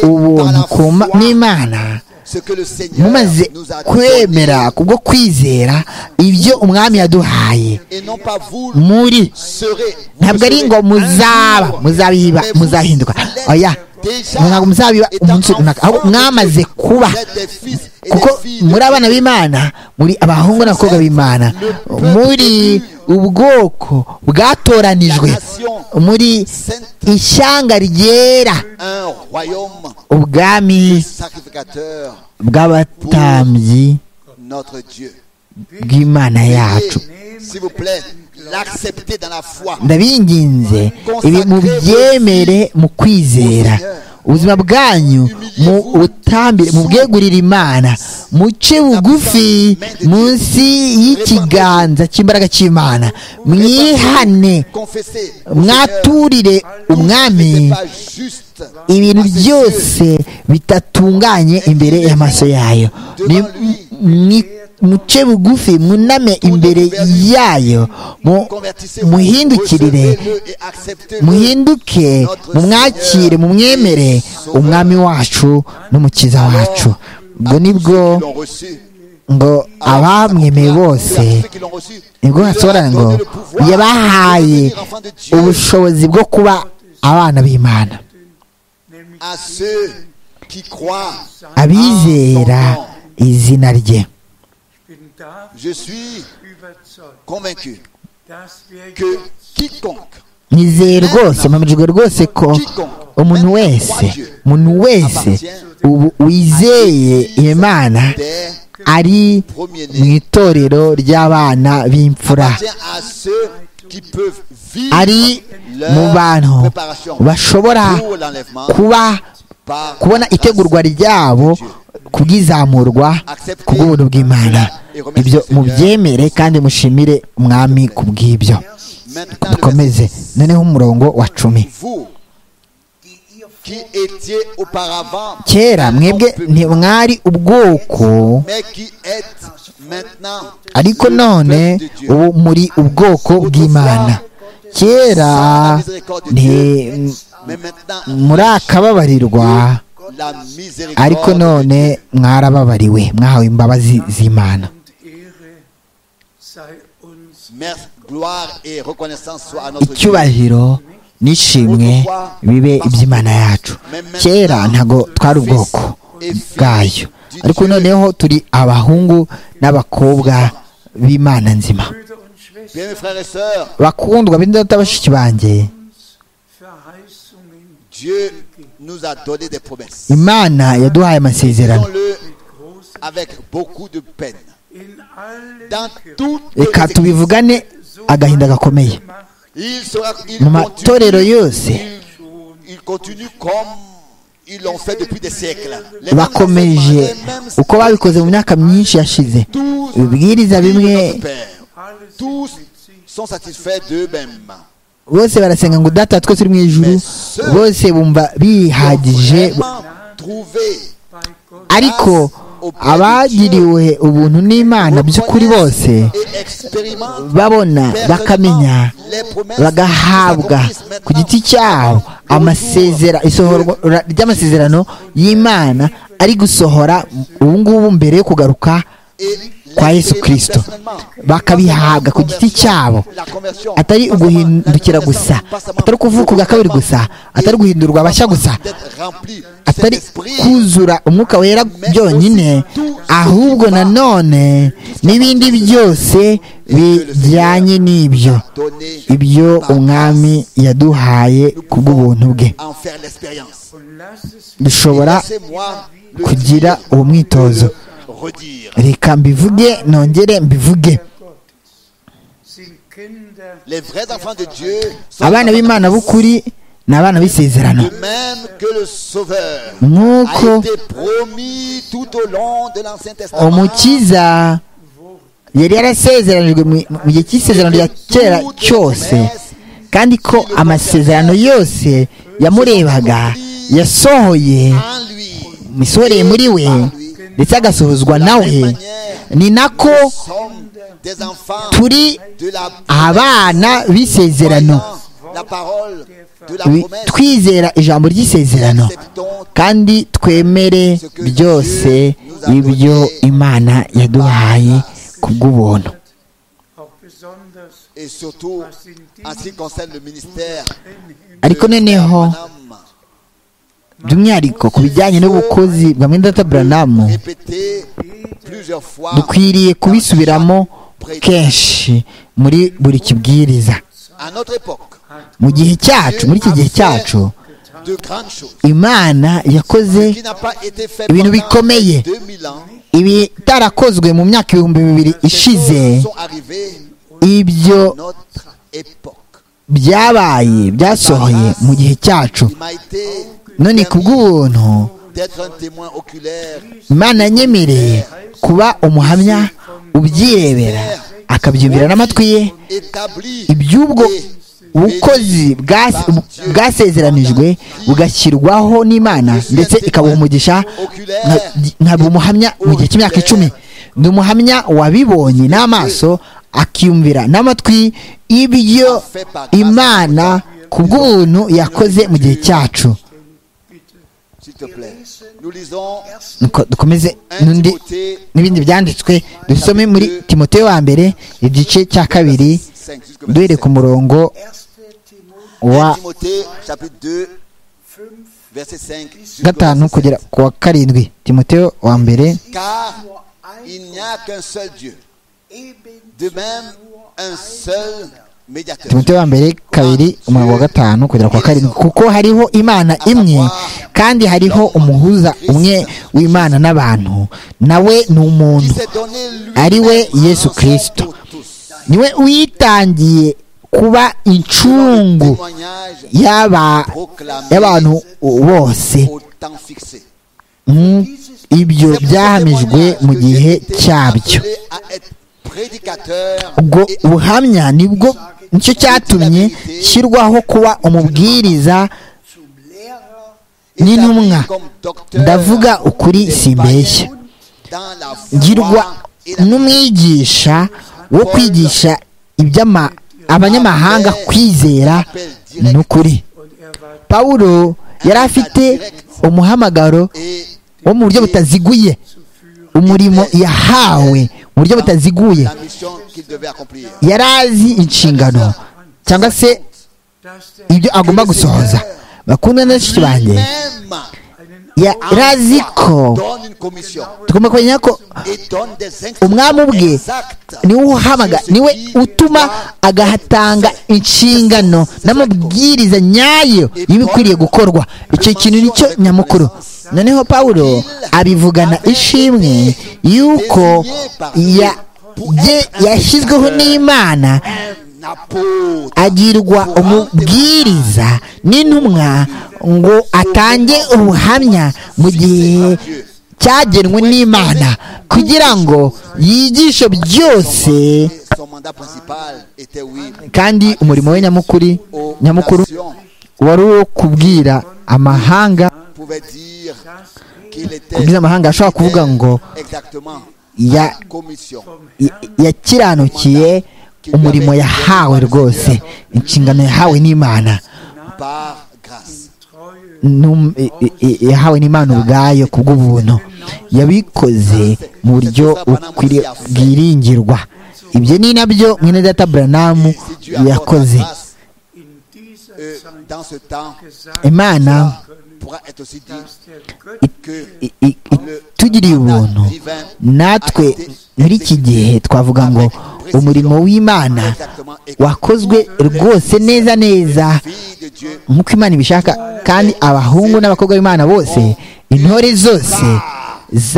ubuntu ku ma- n'imana ce que le Seigneur mumaze nous a kwemera donné, kubwo kwizera ibyo umwami yaduhaye et non pas vous muri serez. vous ntabwo le ari serez ngo un muzaba jour, muzabiba mais vous muzahinduka l'êtes oya déjà, ntabwo muzabiba étant umunsi runaka ahubwo enfant de mwamaze Dieu. kuba Vous êtes des fils et des kuko filles de muri abana b'imana muri abahungu n'abakobwa b'imana muri ubwoko bwatoranijwe muri sainte, ishyanga ryera un royaume ubwami sacrificateur, bw'abatambyi notre Dieu. bw'imana yacu Et, S'il vous plaît, l'accepter dans la foi. ndabinginze ibi mubyemere mu kwizera ubuzima bwanyu mu butambire mu bwegurire imana muce bugufi munsi y'ikiganza cy'imbaraga cy'imana mwihane Confessez. au Seigneur, mwaturire umwami n'était pas juste ibintu à ses byose bitatunganye imbere y'amaso yayo Ni- ni- muce bugufi mwuname imbere yayo mu- yeux. Convertissez-vous, muhindukirire recevez-le et acceptez-le. muhinduke mumwakire mumwemere umwami wacu n'umukiza wacu ubwo nibwo Ceux qui l'ont reçu, ngo abamwemeye bose ceux qui l'ont reçu, nibwo hasobanura ngo donné le pouvoir yabahaye de devenir enfants de Dieu. ubushobozi bwo kuba abana b'imana à ceux qui croient, abizera izina rye Ich bin da je suis überzeugt, convaincu dass wir que jetzt quiconque nizeye rwose mpamijwe rwose ko umuntu wese umuntu wese ubu wizeye imana des ari mu premiers-nés itorero ry'abana b'imfura appartient à ceux qui peuvent vivre ari mu bantu leur préparation bashobora pour l'enlèvement kuba par kubona itegurwa ryabo kubwizamurwa kubw'ubuntu bw'imana ibyo mubyemere kandi mushimire umwami ku bw'ibyo Maintenant, le dukomeze verset six. noneho umurongo wa cumi vous die ihr qui étiez auparavant kera un mwebwe peuple, ntimwari ubwoko mais qui êtes maintenant ariko le none peuple de Dieu. ubu muri ubwoko bw'imana kera nti mais maintenant muri akababarirwa la miséricorde. ariko none mwarababariwe mwahawe imbabazi z'imana und Ehre sei uns Merci, gloire et reconnaissance soient à notre Dieu. icyubahiro n'ishimwe bibe iby'imana yacu kera ntago twari ubwoko bwayo ariko noneho turi abahungu n'abakobwa b'imana nzima Brüder und Schwestern, Bien, mes frères et sœurs, bakundwa b'indota bashiki banjye Verheißungen Dieu nous a donné des promesses. imana yaduhaye amasezerano Faisons-le groß avec beaucoup de peine. in allen Dans Kirchen toutes les reka églises, tubivugane agahinda gakomeye macht il sera, il mu continue, matorero yose il, il continue comme ils l'ont fait depuis des siècles. Les mêmes bakomeje enseignements, les mêmes- uko babikoze mu myaka myinshi yashize tous ibibwiriza vivent bimwe notre Père. alles Tous sont satisfaits d'eux-mêmes. bose barasenga ngo data twese uri mu ijuru bose bumva bihagije Vraiment trouver bei Gott ariko abagiriwe ubuntu n'imana by'ukuri bose et expérimentent babona bakamenya personnellement les promesses bagahabwa qui s'accomplissent ku giti maintenant. cyabo amasezera isohora ry'amasezerano y'imana ari gusohora ubu ngubu mbere yo kugaruka Et kwa Yesu Kristo. l'expérimentent personnellement. Bakabihabwa ku giti cyabo. La conversion, atari pas uguhindukira seulement la gusa renaissance, atari ukuvuka ubwa kabiri gusa atari guhindurwa abashya gusa d'être rempli de cet atari esprit, kuzura umwuka wera byonyine ahubwo nanone n'ibindi byose bijyanye n'ibyo donné ibyo umwami yaduhaye ku bw'ubuntu bwe en faire l'expérience. und lass es dushobora Laissez-moi le kugira uwo mwitozo redire. reka mbivuge nongere mbivuge sind Kinder Les vrais enfants de Dieu sont abana des b'imana enfants b'ukuri ni abana b'isezerano de Dieu, de même que le Sauveur a nk'uko été promis tout au long de l'Ancien Testament. umukiza yari yarasezeranijwe mu mu gihe cy'isezerano rya kera cyose kandi ko amasezerano yose yamurebaga yasohoye En lui, misoreye muri we ndetse agasohozwa nawe de manière, ni nako nous sommes des enfants turi de la abana b'isezerano Croyant la parole de la Wi- promesse. twizera ijambo ry'isezerano Acceptons kandi twemere byose ibyo imana yaduhaye ku bw'ubuntu auch besonders, et surtout was in en ce qui diesem concerne le ministère Himmel ariko noneho by'umwihariko ku bijyanye n'ubukozi bwa mwenda buranamu répété plusieurs fois dukwiriye kubisubiramo kenshi muri buri kibwiriza à notre époque mu gihe cyacu muri iki gihe cyacu de grandes choses imana yakoze qui n'a pas été fait ibintu pendant bikomeye 2000 ans ibitarakozwe mu myaka ibihumbi bibiri Ces ishize choses sont arrivées ibyo à notre époque byabaye byasohoye mu gihe cyacu il m'a été none ku bw'ubuntu d'être un témoin oculaire imana nyemereye kuba umuhamya ubyirebera akabyumvira n'amatwi ye établi iby'ubwo et bukozi bwa- bwasezeranijwe bugashyirwaho n'imana ndetse ikabuha umugisha nka- nkaba umuhamya mu gihe cy'imyaka icumi ni umuhamya wabibonye n'amaso akiyumvira n'amatwi ibyo imana ku bw'ubuntu yakoze mu gihe cyacu s'il te plaît nous lisons Nuko dukomeze 1 n'undi Timothée n'ibindi byanditswe dusome muri timoteyo wa mbere igice cya kabiri 5 jusqu'au duhere 27. ku murongo 1. Timotheus wa 1 Timothée chapitre 2 5, verset 5 jusqu'au gatanu 27. kugera ku wa karindwi timoteyo wa mbere car nur ein, il n'y a qu'un seul Dieu eben de même un seul médiateur timoteyo wa mbere kabiri umurongo wa gatanu kugera ku wa karindwi kuko hariho imana imwe kandi hariho umuhuza umwe w'imana n'abantu nawe ni qui umuntu s'est donné lui Ari we Yesu Kristo. niwe witangiye kuba incungu témoignage y'aba- proclamé y'abantu bose au temps fixé Mm, ibyo C'est pour ce byahamijwe témoignage mu que j'ai gihe été cyabyo appelé à être prédicateur ubwo et buhamya nibwo nicyo cyatumye shyirwaho kuba umubwiriza zum Lehrer établi n'intumwa. comme docteur ndavuga ukuri des simbeshya païens dans la foi ngirwa et la n'umwigisha wo kwigisha iby'ama abanyamahanga kwizera n'ukuri und er war pawulo yari afite umuhamagaro et wo mu buryo butaziguye umurimo yahawe mu buryo butaziguye la mission qu'il devait accomplir. yari azi inshingano cyangwa se dass der ibyo agomba gusohoza bakundwa na bashiki banjye Même ya- yari azi ko donne une commission tugomba kumenya ko et donne des umwami instructions ubwe exactes. niwe uhamaga niwe utuma agahatanga inshingano n'amabwiriza nyayo y'ibikwiriye gukorwa icyo kintu nicyo nyamukuru noneho pawulo abivugana ishimwe y'uko ya- ye- yashyizweho n'imana Un apôtre agirwa umubwiriza n'intumwa ngo atange ubuhamya mu gihe cyagenwe n'imana kugira ngo yigishe byose et son mandat principal était oui kandi umurimo we nyamukuru aux nyamukuru nations. wari uwo kubwira amahanga pouvait dire qu'il était kubwira amahanga ashobora kuvuga ngo exactement ya- commission ya- yakiranukiye umurimo yahawe rwose inshingano yahawe n'imana par grâce. Num- i- i- i- yahawe n'imana ubwayo ku bw'ubuntu yabikoze mu buryo bukwiriye bwiringirwa ibyo ni nabyo mwene data buranamu Et si Dieu accorde la yakoze grâce, in dieser euh, Zeit dans ce temps, gesagt imana pourra être aussi dit dass der Götze que i- i- itugiriye ubuntu natwe muri iki gihe twavuga ngo umurimo w'imana exactement wakozwe rwose neza neza fille de Dieu nk'uko imana ibishaka kandi abahungu n'abakobwa b'imana bose intore zose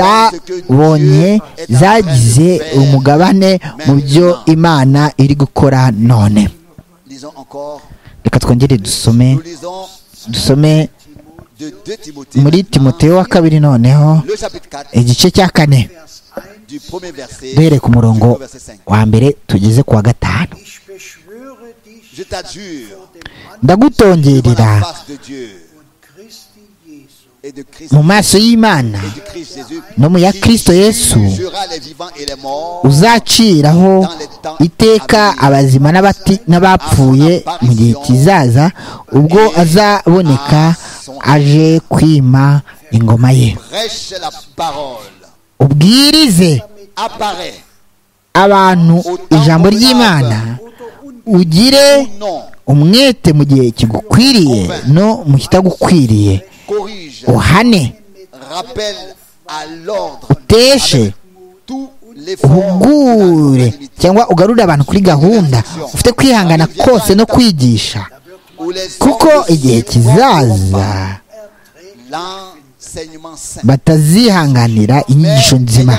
zabonye zagize umugabane mu byo imana iri gukora none lisons encore reka twongere dusome nous lisons dusome de 2 Timothée muri timoteyo wa kabiri noneho le chapitre 4 igice cya kane du premier verset duhereye ku murongo au verset 5 wa mbere tugeze ku wa gatanu ich beschwöre dich je t'adjure devant ndagutongerera la face de Dieu Christi Jesu et de Christ mu maso y'imana du Christ Jésus no mu ya qui kristo yesu jugera les vivants et les morts uzaciraho iteka abazima n'abati- n'abapfuye mu gihe kizaza ubwo azaboneka aje kwima ingoma ye prêche la parole ubwirize apparaît abantu ijambo ry'imana ugire non umwete mu gihe kigukwiriye no mu kitagukwiriye corrige uhane rappelle à l'ordre uteshe tout l'effort uhugure cyangwa ugarure abantu kuri gahunda ufite kwihangana kose no kwigisha où les kuko hommes ne igihe kizaza l'enseignement saint batazihanganira inyigisho nzima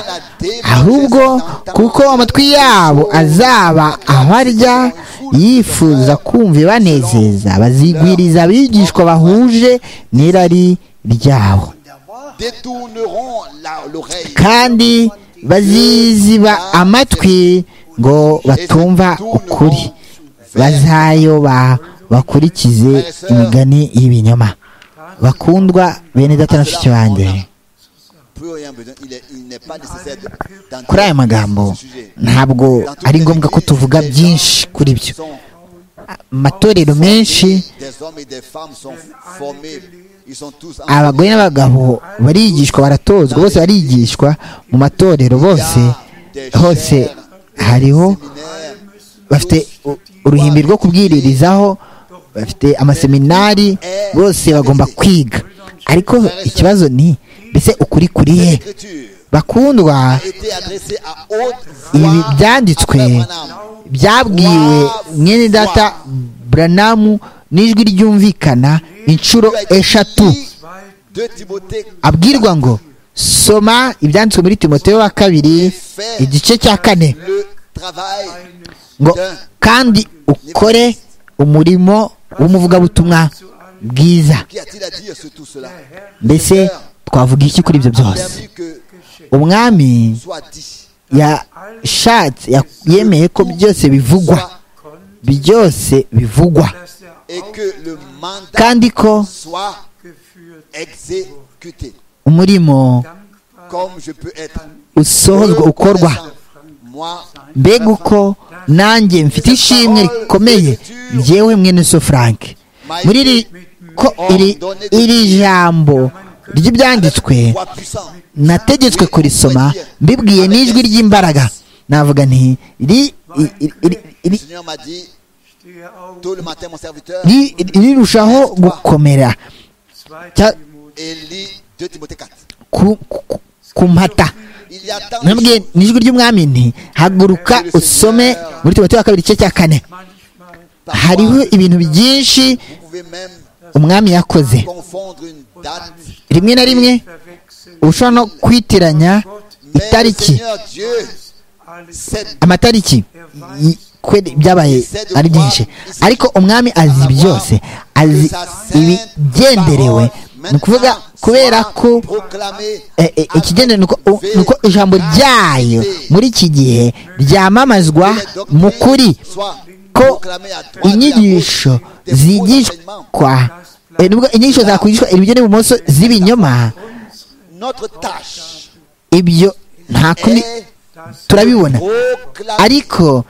ahubwo kuko amatwi yabo azaba abarya yifuza kumva ibanezeza bazigwiriza abigishwa bahuje n'irari ryabo détourneront la- l'oreille kandi baziziba amatwi ngo batumva ukuri bazayoba bakurikize imigani y'ibinyoma bakundwa bene data na bashiki banjye plus rien besoin il est- il n'est pas nécessaire de- d'entrer kuri aya magambo dans ce sujet. ntabwo Dans toutes ari les ngombwa ko églises, tuvuga les gens byinshi kuri byo sont amatorero menshi Des hommes et des femmes sont formés. Ils sont tous abagore n'abagabo barigishwa baratozwa bose barigishwa mu matorero bose hose hariho séminaires. bafite u- uruhimbi rwo kubwiririzaho bafite amaseminari bose bagomba kwiga ariko ikibazo ni mbese ukuri kuri he L'écriture bakundwa a été adressée à haute ibi voix byanditswe après Branham. byabwiwe mwene data buranamu n'ijwi ryumvikana inshuro eshatu De Timothée abwirwa ngo soma ibyanditswe muri timoteyo wa kabiri igice cya kane le travail ngo kandi ukore umurimo w'umuvugabutumwa bwiza qui a-t-il à dire sur tout cela mbese twavuga iki kuri ibyo byose Permis que umwami soit dit, yashatse ya- yemeye ko byose bivugwa soit byose bivugwa dass der et que le mandat kandi ko soit aufgeführt exécuté. umurimo Comme je peux être usohozwa ukorwa moi mbega uko nanjye mfite ishimwe rikomeye njyewe mwene so frank muri iri ko iri, iri jambo ry'ibyanditswe voix puissante. nategetswe kurisoma mbibwiye n'ijwi ry'imbaraga navuga nti iri iri- iri- Le iri- Seigneur m'a dit, Stehe auf tôt le matin, mon serviteur, ri- ri- rirushaho gukomera 2. Tja- Timotheus. et lis 2 Timothée 4. ku- ku- ku mpata Il y a tant de nabwiye choses. n'ijwi ry'umwami nti haguruka usome muri timote wa kabiri igice cya kane Manchmal Parfois, hariho ibintu byinshi Vous pouvez même umwami yakoze confondre une date, rimwe na rimwe verwechseln ushobora no kwitiranya mais le itariki Seigneur Dieu, alles. c'est amatariki y- kweli byabaye ari byinshi ariko umwami azi byose azi ibigenderewe ni ukuvuga kubera ko proclamé eh, eh, ikigendere ni uko- u- ni uko ijambo ryayo muri iki gihe ryamamazwa mu kuri ko inyigisho zigishwa eh, ni ukuvuga inyigisho zakwigishwa iburyo n'ibumoso z'ibinyoma Notre tâche ibyo nta kundi est turabibona proclamer ariko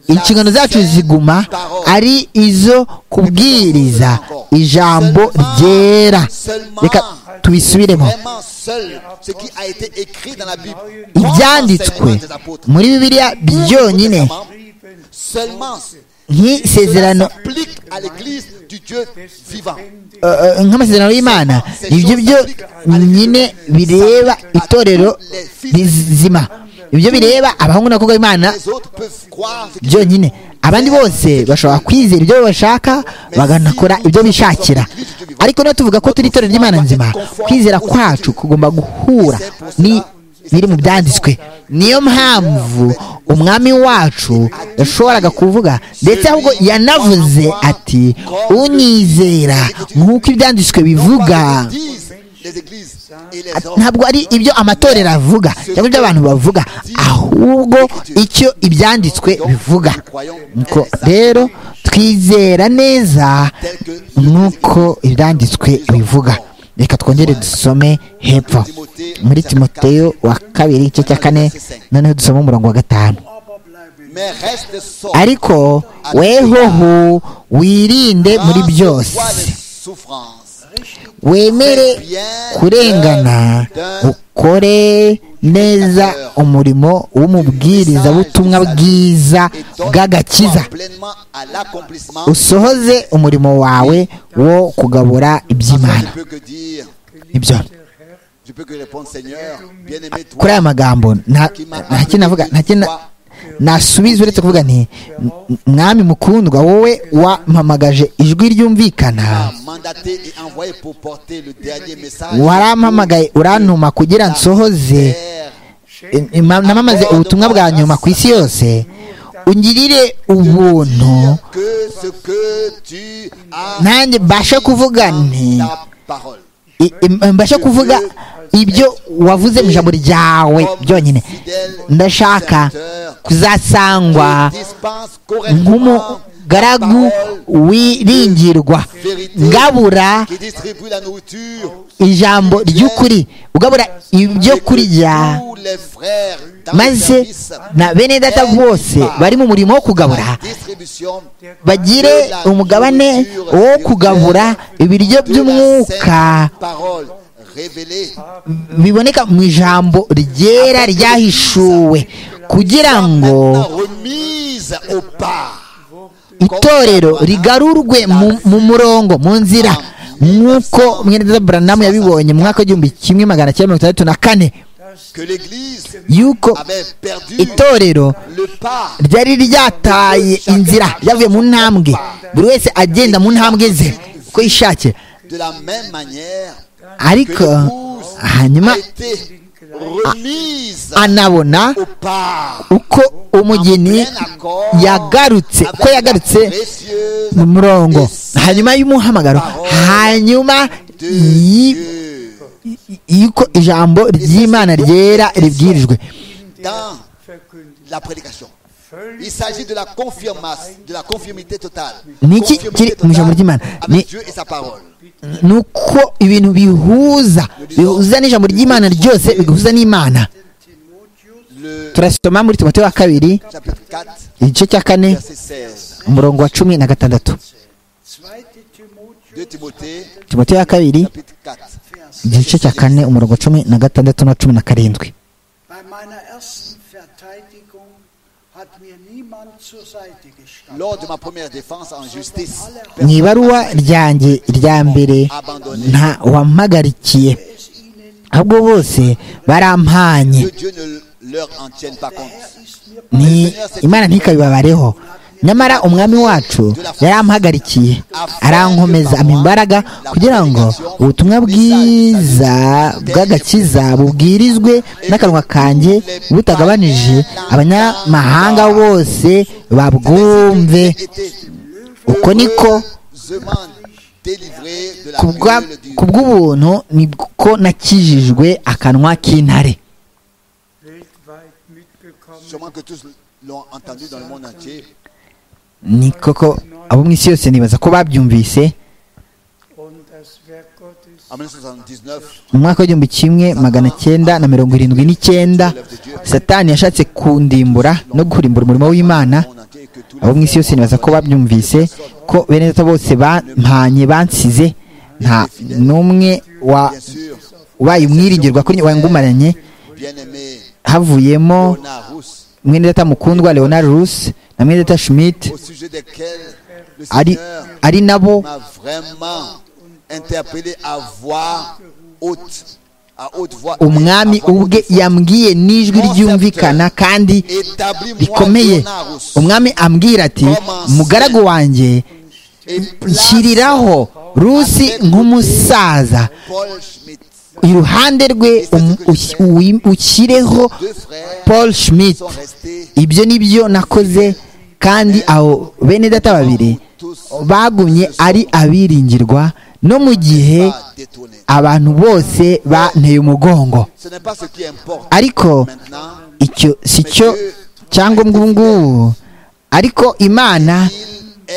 inshingano zacu ziguma ari izo kubwiriza ijambo ryera reka tubisubiremo vraiment seul ce qui a été écrit dans la Bible. ibyanditswe Seulement des apôtres. muri bibiliya byonyine Seulement cela nk'isezerano s'applique à l'église du Dieu vivant. eh, eh, nk'amasezerano y'imana ibyo byonyine bireba itorero rizima ibyo bireba abahungu n'abakobwa b'imana Les autres peuvent croire ce qu'ils byonyine abandi bose bashobora kwizera ibyo bashaka bakanakora ibyo bishakira ariko niba tuvuga ko turi itorero ry'imana nzima kwizera kwacu kugomba guhura ni biri mu byanditswe niyo mpamvu umwami wacu yashoboraga kuvuga ndetse ahubwo yanavuze ati unyizera nk'uko ibyanditswe bivuga disent, les églises et les hommes. ntabwo ari ibyo amatorero avuga cyangwa ibyo abantu bavuga ahubwo icyo ibyanditswe bivuga nuko rero twizera neza nuko ibyanditswe bivuga reka twongere dusome hepfo muri timoteyo wa kabiri igice cya kane noneho dusome umurongo wa gatanu Aber bleibe Mais reste sobre. ariko wehoho wirinde muri byose Prends sur toi les souffrances. wemere kurengana ukore neza umurimo w'umubwirizabutumwa bwiza bw'agakiza Pleinement à l'accomplissement. usohoze umurimo wawe wo kugabura Je iby'imana peux que dire, ibyo je peux que répondre, Seigneur, bien-aimé, kuri toi, aya magambo nta nta kintu navuga nta kintu na- nasubiza uretse kuvuga nti "M- mwami mukundwa wowe wampamagaje ijwi ryumvikana m'as mandaté et envoyé pour porter le dernier message. warampamagaye urantuma kugira nsohoze Terre, Im- ima- namamaze ubutumwa bwa nyuma ku isi yose ungirire ubuntu que ce que tu as nanjye mbashe kuvuga nti ta parole. i- im- mbashe kuvuga ibyo wavuze mu ijambo ryawe byonyine ndashaka kuzasangwa Dispense correctement ta nk'umugaragu parole wiringirwa ngabura qui distribue la nourriture ijambo ry'ukuri ugabura ibyo kurya tous les frères dans le maze service. na bene data bose bari mu murimo wo kugabura La distribution bagire umugabane wo kugabura ibiryo de by'umwuka la sainte parole révélée biboneka mu ijambo ryera ryahishuwe kugira ngo maintenant remise au pas. itorero rigarurwe mu, mu murongo mu nzira nk'uko mwenedeza buranamu yabibonye mu mwaka w'igihumbi kimwe magana cyenda mirongo itandatu na kane que l'Église yuko avait perdu itorero le pas. ryari ryataye inzira ryavuye mu ntambwe buri wese agenda mu ntambwe ze uko yishakiye De la même manière que ariko l'épouse hanyuma a été remise anabona au pas. uko umugeni yagarutse uko yagarutse mu murongo hanyuma y'umuhamagaro hanyuma y- y'uko ijambo ry'imana ryera ribwirijwe Dans la prédication. Il s'agit de la confirmation, de la conformité totale. Niki kiri mu ijambo ry'Imana? Ni- avec Dieu et sa parole. ni uko ibintu bihuza bihuza n'ijambo ry'imana ryose bigahuza n'imana Le turasoma muri timote wa kabiri chapitre 4, igice cya kane verset 16. umurongo wa cumi na gatandatu 2. Timotheus 2 Timothée, timote ya kabiri chapitre 4. igice cya kane umurongo cumi na gatandatu na cumi na karindwi Bei meiner ersten Verteidigung hat mir niemand zur Seite gestanden. Lors de ma première défense en justice, mu ibaruwa ryanjye rya mbere abandonné, nta wampagarikiye ahubwo bose barampanye que Dieu ne leur en tienne pas compte. ni imana ntikabibabareho nyamara umwami wacu yarampagarikiye arankomeza ampa imbaraga kugira ngo ubutumwa bwiza bw'agakiza bubwirizwe n'akanwa kanjye butagabanije abanyamahanga bose babwumve uko niko Zeman délivré de la kubwa- gueule du ku bw'ubuntu niko nakijijwe akanwa k'intare weltweit mitbekommen. Sûrement que tous l'ont entendu dans le monde entier. ni koko abo mu isi yose nibaza ko babyumvise Und das Werk Gottes En 1979, mu mwaka w'igihumbi kimwe magana cyenda na mirongo irindwi n'icyenda satani yashatse kundimbura no kurimbura umurimo w'imana le monde entier, et que tous abo mu isi yose nibaza ko babyumvise ko bene data bose bampanye bansize nta n'umwe wa- bien sûr, ubaye umwiringirwa kuri wangumaranye bien-aimé havuyemo Ona Rousse, mwene data mukundwa leonard Rus na mwene data schmidt au sujet desquels le ari, Seigneur ari nabo m'a vraiment interpellé à voix haute, à haute voix. umwami à voix ubwe haute. yambwiye n'ijwi ryumvikana kandi rikomeye Établis-moi Leonarus umwami ambwira ati mugaragu wanjye et place nshyiriraho rusi nk'umusaza Paul Schmidt, iruhande rwe um- ush- uwi- ushyireho deux frères paul schmidt sont restés ibyo ni byo nakoze kandi abo bene data babiri bagumye ari abiringirwa no mu gihe pas détournés. abantu bose banteye umugongo Ce n'est pas ce qui importe ariko maintenant. icyo si cyo cyangwa ubu ngubu ariko imana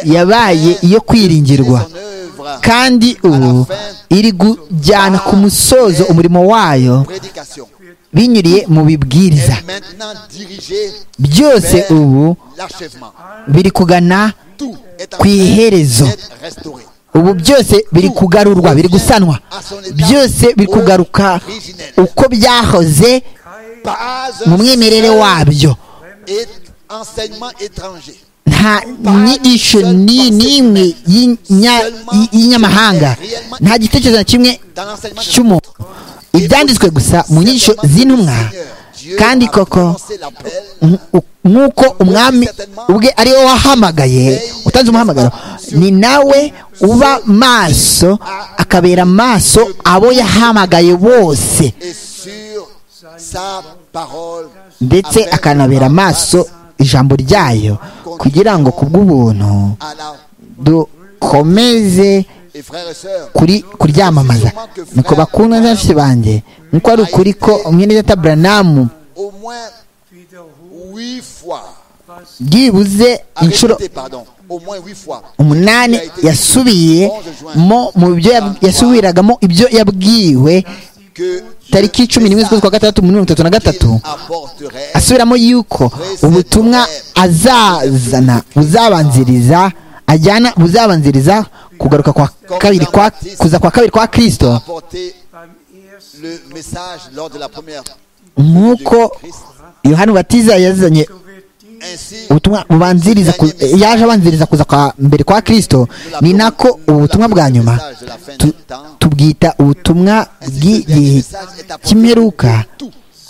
yabaye iyo kwiringirwa Son œuvre, kandi ubu iri kujyana ku musozo umurimo wayo prédication, binyuriye mu bibwiriza est maintenant dirigée byose vers ubu l'achèvement. biri kugana Tout est en ku iherezo train d'être restauré. ubu byose biri kugarurwa biri gusanwa byose biri kugaruka uko byahoze Pas mu un mwimerere wabyo et- enseignement étranger. nta nyigisho ni n'imwe y'inya- y- y'inyamahanga nta gitekerezo na kimwe Dans l'enseignement de cy'umuntu ibyanditswe gusa mu nyigisho z'intumwa kandi koko nk- u- nk'uko umwami ubwe ari we wahamagaye utanze umuhamagaro ni nawe uba maso akabera maso abo yahamagaye bose et sur sa parole ndetse afin akanabera amaso ijambo ryayo kugira ngo ku bw'ubuntu à la dukomeze et frères et sœurs kuri kuryamamaza niko bakunda benshi banjye nkuko ari ukuri ko mwene data buranamu au moins wiederholt, huit fois was byibuze inshuro répété, pardon au moins huit fois umunani yasubiye mo mu byo yab- yasubiragamo ibyo yabwiwe que tariki cumi n'imwe z'ukwezi kwa gatandatu mirongo itatu na gatatu il apporterait asubiramo yuko ubutumwa azazana buzabanziriza ajyana buzabanziriza kugaruka kwa kabiri kwa kuza kwa kabiri kwa kirisito apporter beim ersten le message lors de la première nk'uko yohani batiza yazanye wird die ainsi ubutumwa bubanziriza ku- yaje abanziriza kuza kwa mbere kwa kristo ni nako ubutumwa bwa nyuma tu- tubwita ubutumwa bw'igihe cy'imperuka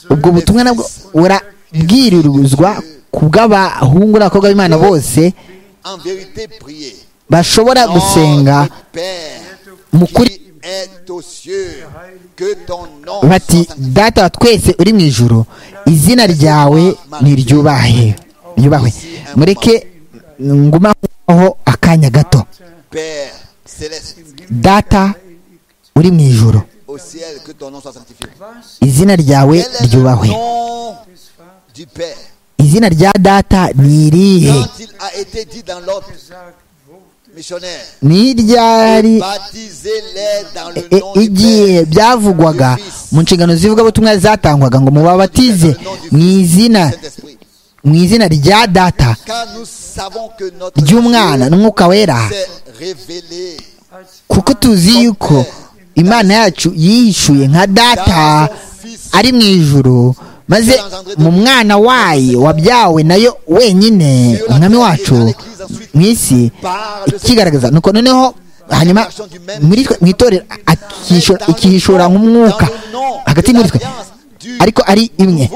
ubwo butumwa nabwo burabwirizwa ku bw'abahungu n'abakobwa b'imana bose en vérité prier bashobora gusenga Notre Père mu kuri qui est aux cieux que ton nom bati soit sanctifié. data wa twese uri mu ijoro izina ryawe niryubahe ryubahwe mureke ngumaho akanya gato Père céleste data uri mu ijoro au ciel que ton nom soit sanctifié izina ryawe Quel est le ryubahwe nom du Père izina rya data ni irihe quand il a été dit dans l'ordre gesagt wurde, missionnaire ni iryari baptisez-les dans le e- nom du igihe Père byavugwaga mu nshingano zivugabutumwa zatangwaga ngo mubabatize mu izina Saint-Esprit mu izina rya data car nous savons que notre ry'umwana n'umwuka wera s'est révélé als kuko tuzi yuko imana yacu yishuye nka data ari mu ijuru maze mu mwana wayo wabyawe nayo wenyine umwami wacu mu isi ikigaragaza nuko noneho hanyuma muri twe mu itorero akisho- ikihishura nk'umwuka hagati muri twe ariko ari imwe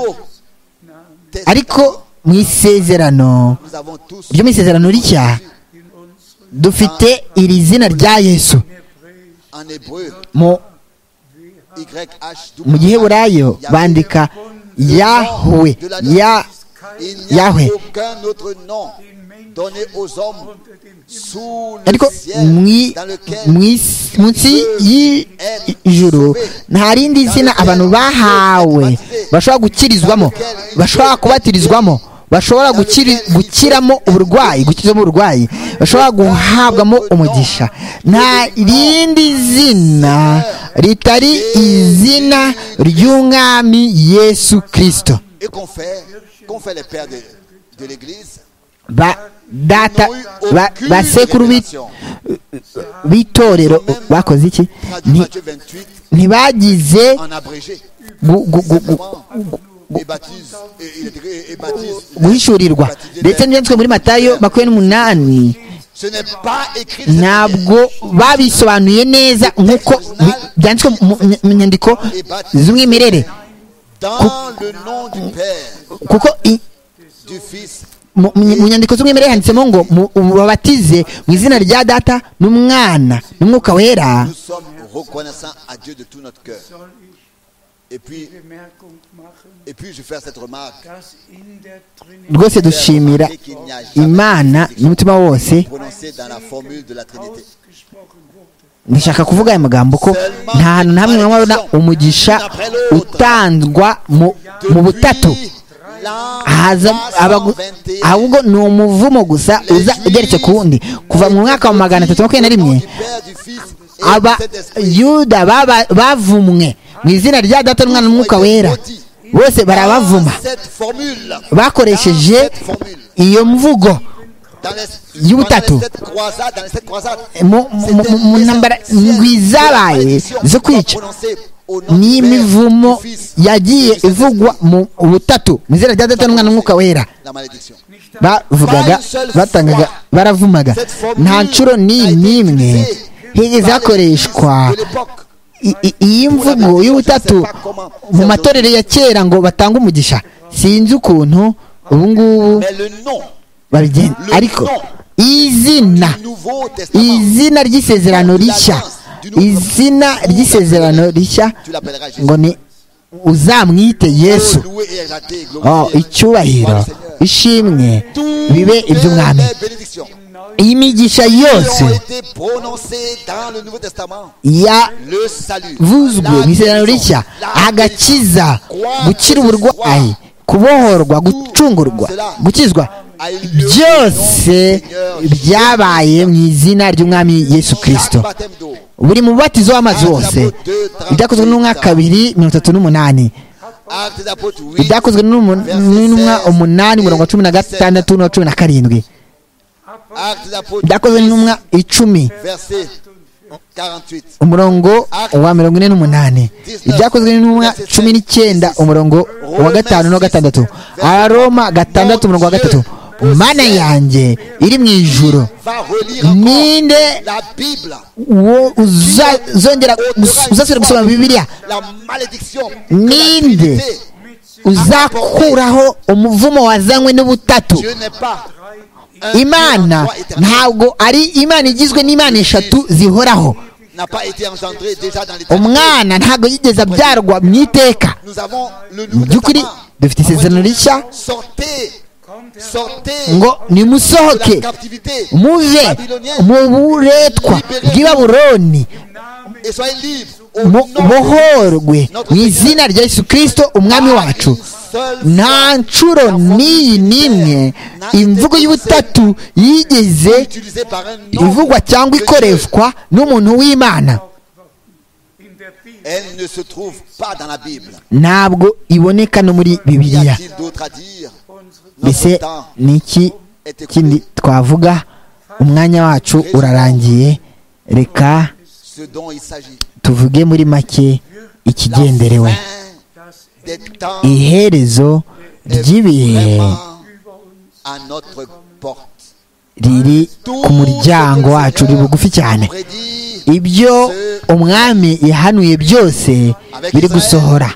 ariko mu isezerano ryo mu isezerano rishya in unseren dufite iri zina rya yesu en hébreu, mu YH, mu giheburayo bandika yahwe ya Il n'y a Yahweh. aucun autre nom den Menschen donné aux hommes unter dem Himmel sous ariko le ciel mwi- dans mu lequel isi- munsi y'ijuru nta rindi zina abantu bahawe bashobora gukirizwamo bashobora kubatirizwamo bashobora gukiri- gukiramo uburwayi gukizamo uburwayi bashobora guhabwamo umugisha nta rindi zina ritari izina ry'umwami yesu kirisito et qu'on fait, qu'on fait les pères de, de l'Église, ba data ba- basekuru b'i- b'itorero bakoze iki traduit Nti- Matthieu 28 ntibagize en abrégé. gu- gu- gu- gu- Simplement, Et baptise, et, il est écrit, et baptise. guhishurirwa ndetse n'ibyanditswe muri matayo makumyabiri n'umunani Ce n'est pas écrit de cette manière. ntabwo babisobanuye neza nk'uko bi- byanditswe mu- mu nyandiko z'umwimerere Dans le nom du Père, kuko i- du Fils mu mu- mu nyandiko z'umwimerere handitsemo ngo mu- babatize mu izina rya data n'umwana n'umwuka wera Nous sommes reconnaissants à Dieu de tout notre cœur. soll ich Et puis, die Bemerkung machen, et puis je fais cette remarque. dass in der Trinität rwose dushimira imana n'umutima wose Prononcée dans la formule de la Trinité. ausgesprochen wurde. ndashaka kuvuga aya magambo ko nta hantu na hamwe mwabona umugisha utandwa mu- mu butatu haza abagu- ahubwo ni umuvumo gusa uza ugeretse ku wundi kuva mu mwaka wa magana atatu makumyabiri na rimwe abayuda baba- bavumwe mu izina rya data n'umwana n'umwuka wera bose barabavuma bakoresheje iyo mvugo y'ubutatu. mu- mu- mu- mu ntambara ndwi zabaye zo kwica n'imivumo yagiye ivugwa mu butatu mu izina rya data n'umwana n'umwuka wera bavugaga batangaga baravumaga nta ncuro ni n'imwe higeze hakoreshwa i- i- iyi mvugo y'ubutatu mu matorero ya kera ngo batanga umugisha sinzi ukuntu ubu ngubu Mais le nom babigenda ariko izina du Nouveau Testament, izina ry'isezerano rishya izina ry'isezerano rishya tu l'appelleras Jésus. ngo ni uzamwite yesu Oh, loué et exalté et oh, glorifié. icyubahiro ishimwe bibe iby'umwami Les bénédictions imigisha qui ont yose été prononcées dans le Nouveau Testament. Le salut, yavuzwe mu la isezerano guérison, rishya la agakiza guérison, gukira uburwayi kubohorwa gucungurwa gukizwa byose byabaye mu izina ry'umwami yesu Chaque kirisito baptême d'eau. buri mubatizo w'amazi wose ibyakozwe n'umwaka kabiri mirongo itatu n'umunani Actes des apôtres, oui. ibyakozwe n'umu- n'intumwa umunani mirongo cumi na gatandatu na cumi na karindwi Actes des apôtres, ibyakozwe n'intumwa icumi verset 48. umurongo wa mirongo ine n'umunani ibyakozwe n'intumwa cumi n'icyenda umurongo wa gatanu n'uwa gatandatu aroma gatandatu umurongo wa gatatu mana yanjye iri mu ijuru Va relire encore ninde la Bible, wo uzazongera gus- uzasubira gusoma bibiliya la malédiction. que la Ninde Trinité. uzakuraho umuvumo wazanywe n'ubutatu Dieu n'est pas un imana Dieu en trois éternels. ntabwo ari imana igizwe n'imana eshatu zihoraho n'a pas été engendré déjà dans l'éternité. umwana ntabwo yigeze abyarwa mu iteka Nous avons le mu Nouveau by'ukuri Testament. dufite isezerano rishya Sortez, sortez ngo de la nimusohoke captivité muve mu buretwa bw'i babuloni et soyez libres au mu- nom de muhorwe mu izina rya yesu kirisito umwami wacu nta ncuro n'iyi n'imwe imvugo y'ubutatu yigeze utilisé par un nom ivugwa cyangwa que ikoreshwa n'umuntu w'imana In der Bibel Elle ne se trouve pas dans la Bible. ntabwo iboneka no muri Y bibiliya a-t-il d'autre à dire mbese Notre temps ni iki kindi twavuga umwanya wacu urarangiye reka ce dont il s'agit. tuvuge muri make La ikigenderewe fin des temps iherezo ry'ibihe vraiment à notre porte. riri ku muryango wacu riri bugufi cyane Prédit ibyo umwami yahanuye byose biri gusohora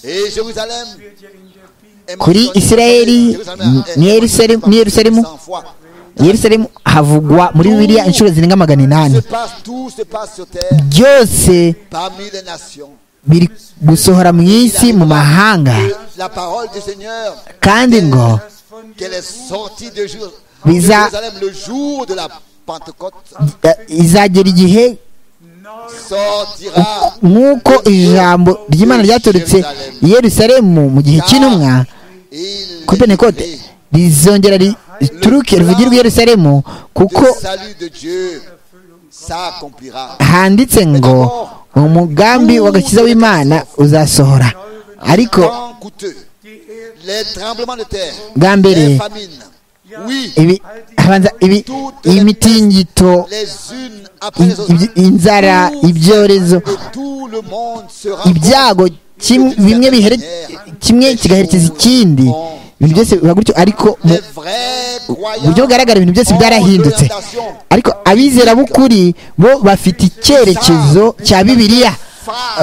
et Jérusalem est kuri mentionnée. isirayeli Jérusalem est ni Yerusalemu- ni Yerusalemu 100 fois. yerusalemu havugwa muri bibiliya inshuro zirenga magana Se inani passe, tout se passe sur terre byose parmi les nations. biri gusohora mu isi mu mahanga La parole du Seigneur kandi ngo qu'elle est sortie de, Jér- de Biza- Jérusalem le jour de la Pentecôte eh, izagera igihe sortira nk'uko ijambo ry'imana ryaturutse i yerusalemu mu gihe cy'intumwa et il kuri pentekote est rizongera rituruke rivugirwe i yerusalemu kuko le salut de Dieu s'accomplira. handitse ngo umugambi w'agakiza w'imana uzasohora ariko Temps coûteux, les tremblements de terre, bwa mbere les famines, oui, ibi- habanza ibi- imitingito les unes après les in- autres, iby- inzara ibyorezo et tout le monde sera ibyago kim- bimwe bihere- kimwe kigaherekeza ikindi ibintu byose biba gutyo ariko mu les vrais buryo croyants bugaragara ibintu byose byarahindutse ariko abizera b'ukuri bo bafite icyerekezo cya bibiliya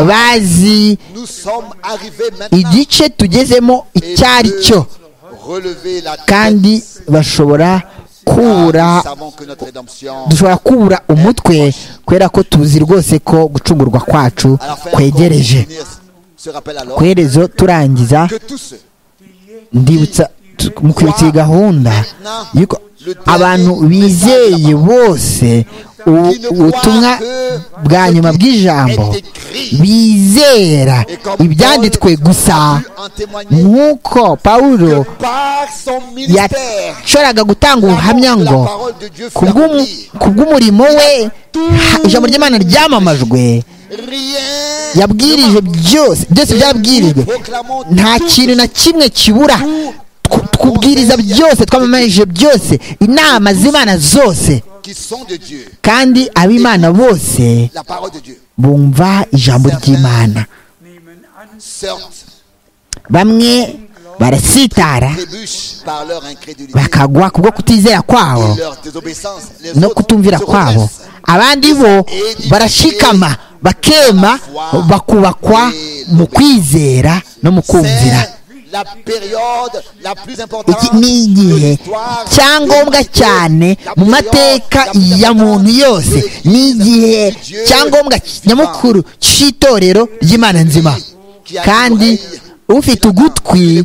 bazi nous sommes arrivés maintenant igice tugezemo et icyo ari cyo de relever la tête. kandi bashobora kubura Car nous savons que notre rédemption dushobora kubura umutwe kubera ko tuzi rwose ko gucungurwa kwacu à la fin kwegereje encore, se rappelle alors ku iherezo turangiza que tous ceux ndibutsa tu- mu kwibutsa iyi gahunda yuko abantu bizeye bose u- ubutumwa bwa nyuma bw'ijambo bizera ibyanditswe gusa en témoigner nk'uko pawulo par son ministère yashoboraga gutanga ubuhamya ngo parole de Dieu ku bw'umu- ku bw'umurimo we ha- ijambo ry'imana ryamamajwe rien yabwirije byose byose byabwirijwe nta kintu na kimwe kibura Tw- twubwiriza byose twamamaje byose inama z'imana zose qui sont de Dieu kandi ab'imana bose la parole de Dieu bumva ijambo ry'imana nehmen an, sortent bamwe barasitara trébuchent par leur incrédulité bakagwa kubwo kutizera kwabo et leur désobéissance les no autres kutumvira se kwabo redressent. abandi bo barashikama bakema bakubakwa mu kwizera no mu kumvira C'est la période la plus iki importante ni de igihe l'histoire cyangombwa cyane mu mateka ya muntu yose ni igihe cyangombwa nyamukuru cy'itorero ry'imana nzima kandi ufite ugutwi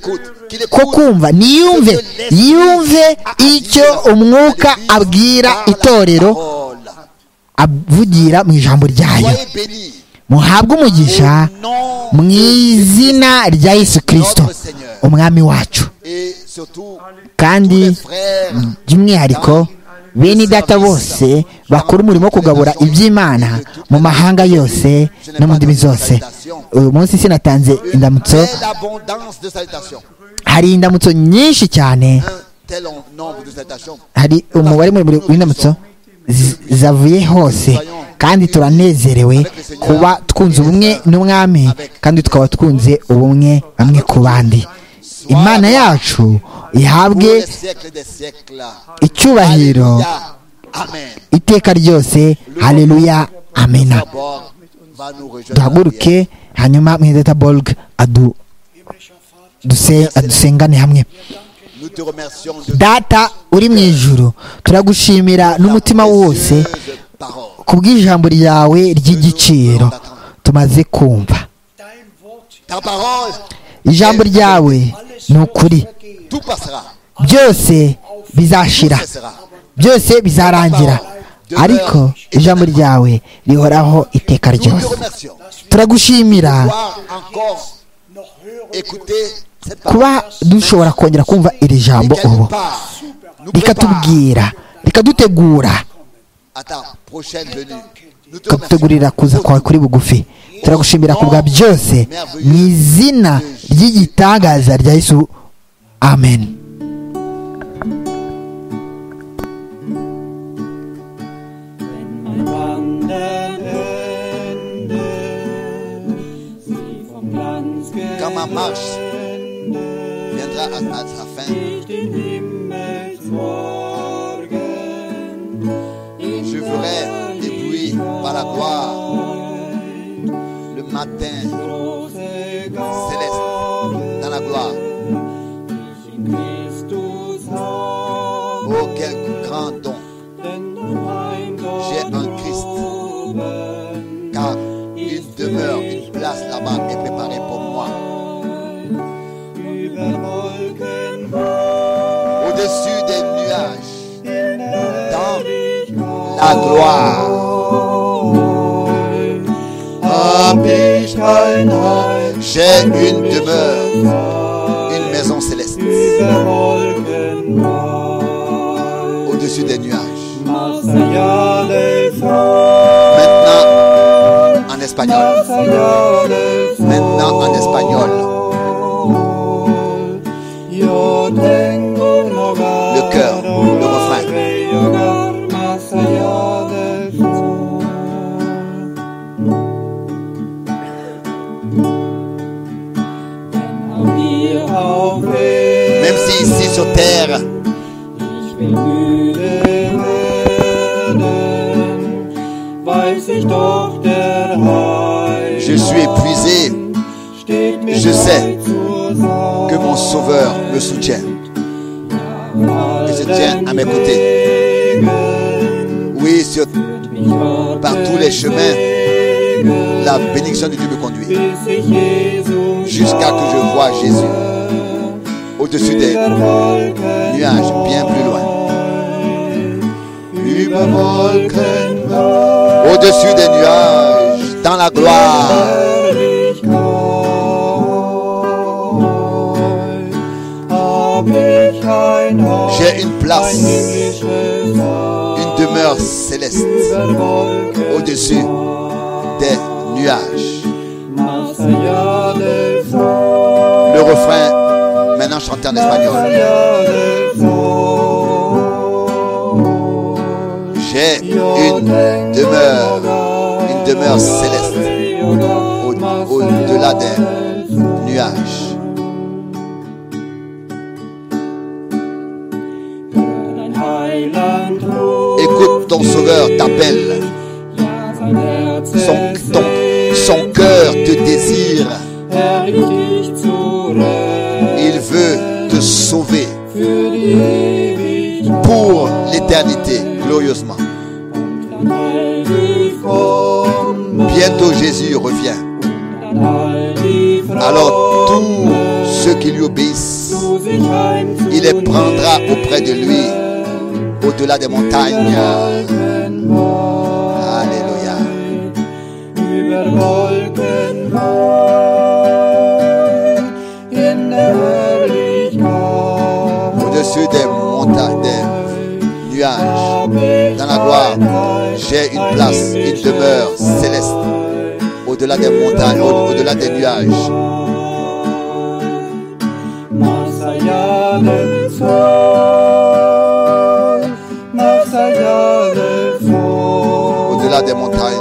ko kumva niyumve yumve icyo umwuka abwira itorero Parole. avugira mu ijambo ryayo Soyez bénis muhabwe umugisha au nom mu izina rya yesu kirisito umwami wacu et surtout kandi les frères by'umwihariko bene data bose bakora umurimo wo kugabura iby'imana mu mahanga yose no mu ndimi zose uyu munsi sinatanze indamutso quelle abondance de salutations hari indamutso nyinshi cyane un tel en- nombre de salutations hari umubare muremure w'indamutso z- zavuye hose kandi turanezerewe kuba twunze ubumwe n'umwami kandi tukaba twunze ubumwe bamwe ku bandi imana yacu ihabwe pour les siècles des siècles icyubahiro Alléluia. Amen iteka ryose haleluya amena d'abord va nous rejoindre en prière. duhaguruke hanyuma mwizeta bolg adu duse- adusengane hamwe nous te remercions de data uri mu ijuru turagushimira n'umutima wose précieuse parole ku bw'ijambo ryawe ry'igiciro tumaze kumva Dein Wort, ta parole ijambo ryawe ni ukuri tout passera byose bizashira cessera byose bizarangira ariko ijambo ryawe rihoraho iteka nous te ryose remercions turagushimira pouvoir encore écouter cette parole kuba dushobora kongera kumva iri jambo ubu quelque part nous prépare rikatubwira rikadutegura à ta prochaine venue. Nous te remercions. rikadutegurira kuza kwawe kuri bugufi turagushimira ku bwa byose mu izina ry'igitangaza rya yesu amen When my ma marche viendra à, à sa fin. Je ferai des bruits par la gloire le matin céleste dans la gloire. Oh, quel grand don! J'ai un Christ, car il demeure une place là-bas est préparée pour moi. Au-dessus des nuages, dans la gloire. Hab ich ein Heim, J'ai une demeure, une maison céleste au-dessus des nuages. Maintenant en espagnol. Maintenant en espagnol. Le cœur, le refrain. Même si ici sur terre, je suis épuisé, je sais que mon Sauveur me soutient. Et je tiens à mes côtés. Oui, sur, par tous les chemins, la bénédiction de Dieu me conduit. Jusqu'à que je vois Jésus au-dessus des nuages, bien plus loin. Au-dessus des nuages, dans la gloire. J'ai une place, une demeure céleste au-dessus des nuages. Le refrain, maintenant chanté en espagnol. J'ai une demeure, une demeure céleste au- au-delà des nuages. Écoute ton sauveur t'appelle. Son, ton, son cœur te désire. Il veut te sauver pour l'éternité, glorieusement. Bientôt Jésus revient. Alors tous ceux qui lui obéissent, il les prendra auprès de lui, au-delà des montagnes. Alléluia. Au-dessus des montagnes, des nuages, dans la gloire, j'ai une place, une demeure céleste, au-delà des montagnes, au- au-delà des nuages. au-delà des montagnes.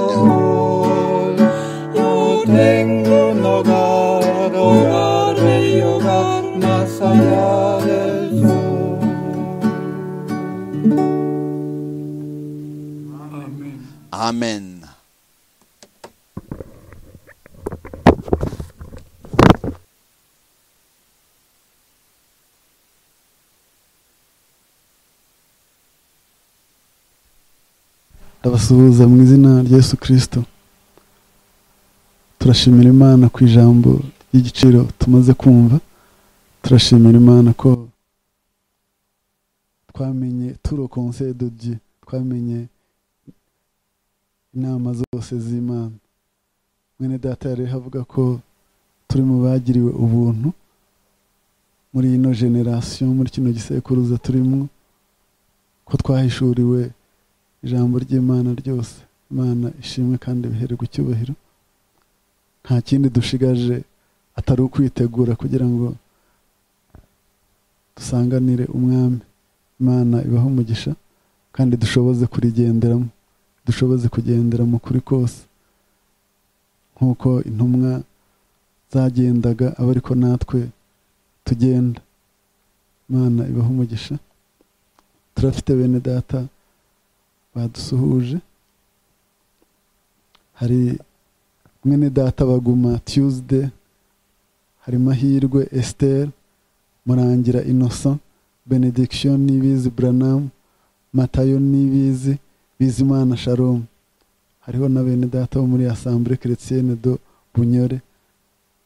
Amen. ndabasuhuza mu izina rya yesu kirisito turashimira imana ku ijambo ry'igiciro tumaze kumva turashimira imana ko twamenye turo konse de dieu twamenye inama zose z'imana mwene data yari havuga ko turi mu bagiriwe ubuntu muri ino generasiyo muri kino gisekuruza turimo ko twahishuriwe ijambo ry'imana ryose imana ishimwe kandi bihererwe icyubahiro nta kindi dushigaje atari ukwitegura kugira ngo dusanganire umwami imana ibaho umugisha kandi dushoboze kurigenderamo dushoboze kugendera mu kuri kose nk'uko intumwa zagendaga aba ariko natwe tugenda imana ibaho umugisha turafite bene data badusuhuje hari mwene data baguma tuesday hari mahirwe esther murangira innocent benediction nibizi branam matayo nibizi bizimana sharom hariho na bene data bo muri assemblée chrétienne do bunyore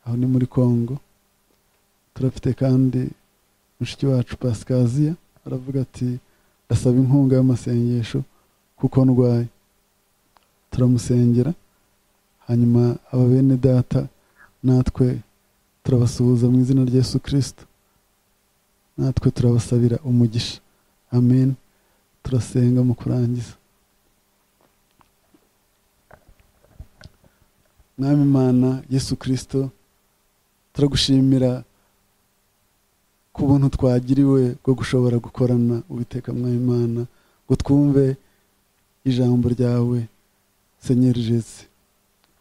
aho ni muri congo turafite kandi mushiki wacu pasikaziya aravuga ati ndasaba inkunga y'amasengesho kuko ndwaye turamusengera hanyuma aba bene data natwe turabasuhuza mu izina rya yesu kirisito natwe turabasabira umugisha amen turasenga mu kurangiza mwami imana yesu kirisito turagushimira ku buntu twagiriwe bwo gushobora gukorana uwiteka mwami imana ngo twumve ijambo ryawe senyeri jesi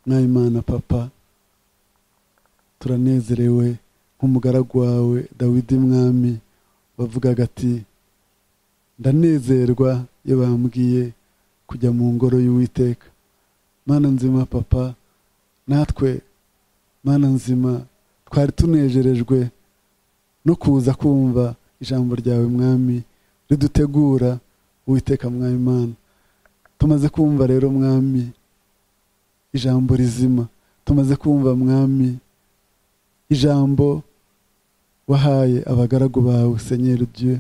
mwami imana papa turanezerewe nk'umugaragu wawe dawidi mwami bavugaga ati ndanezerwa iyo bambwiye kujya mu ngoro y'uwiteka mana nzima papa natwe mana nzima twari tunejerejwe no kuza kumva ijambo ryawe mwami ridutegura uwiteka mwami mana tumaze kumva rero mwami ijambo rizima tumaze kumva mwami ijambo wahaye abagaragu bawe senyeri dieu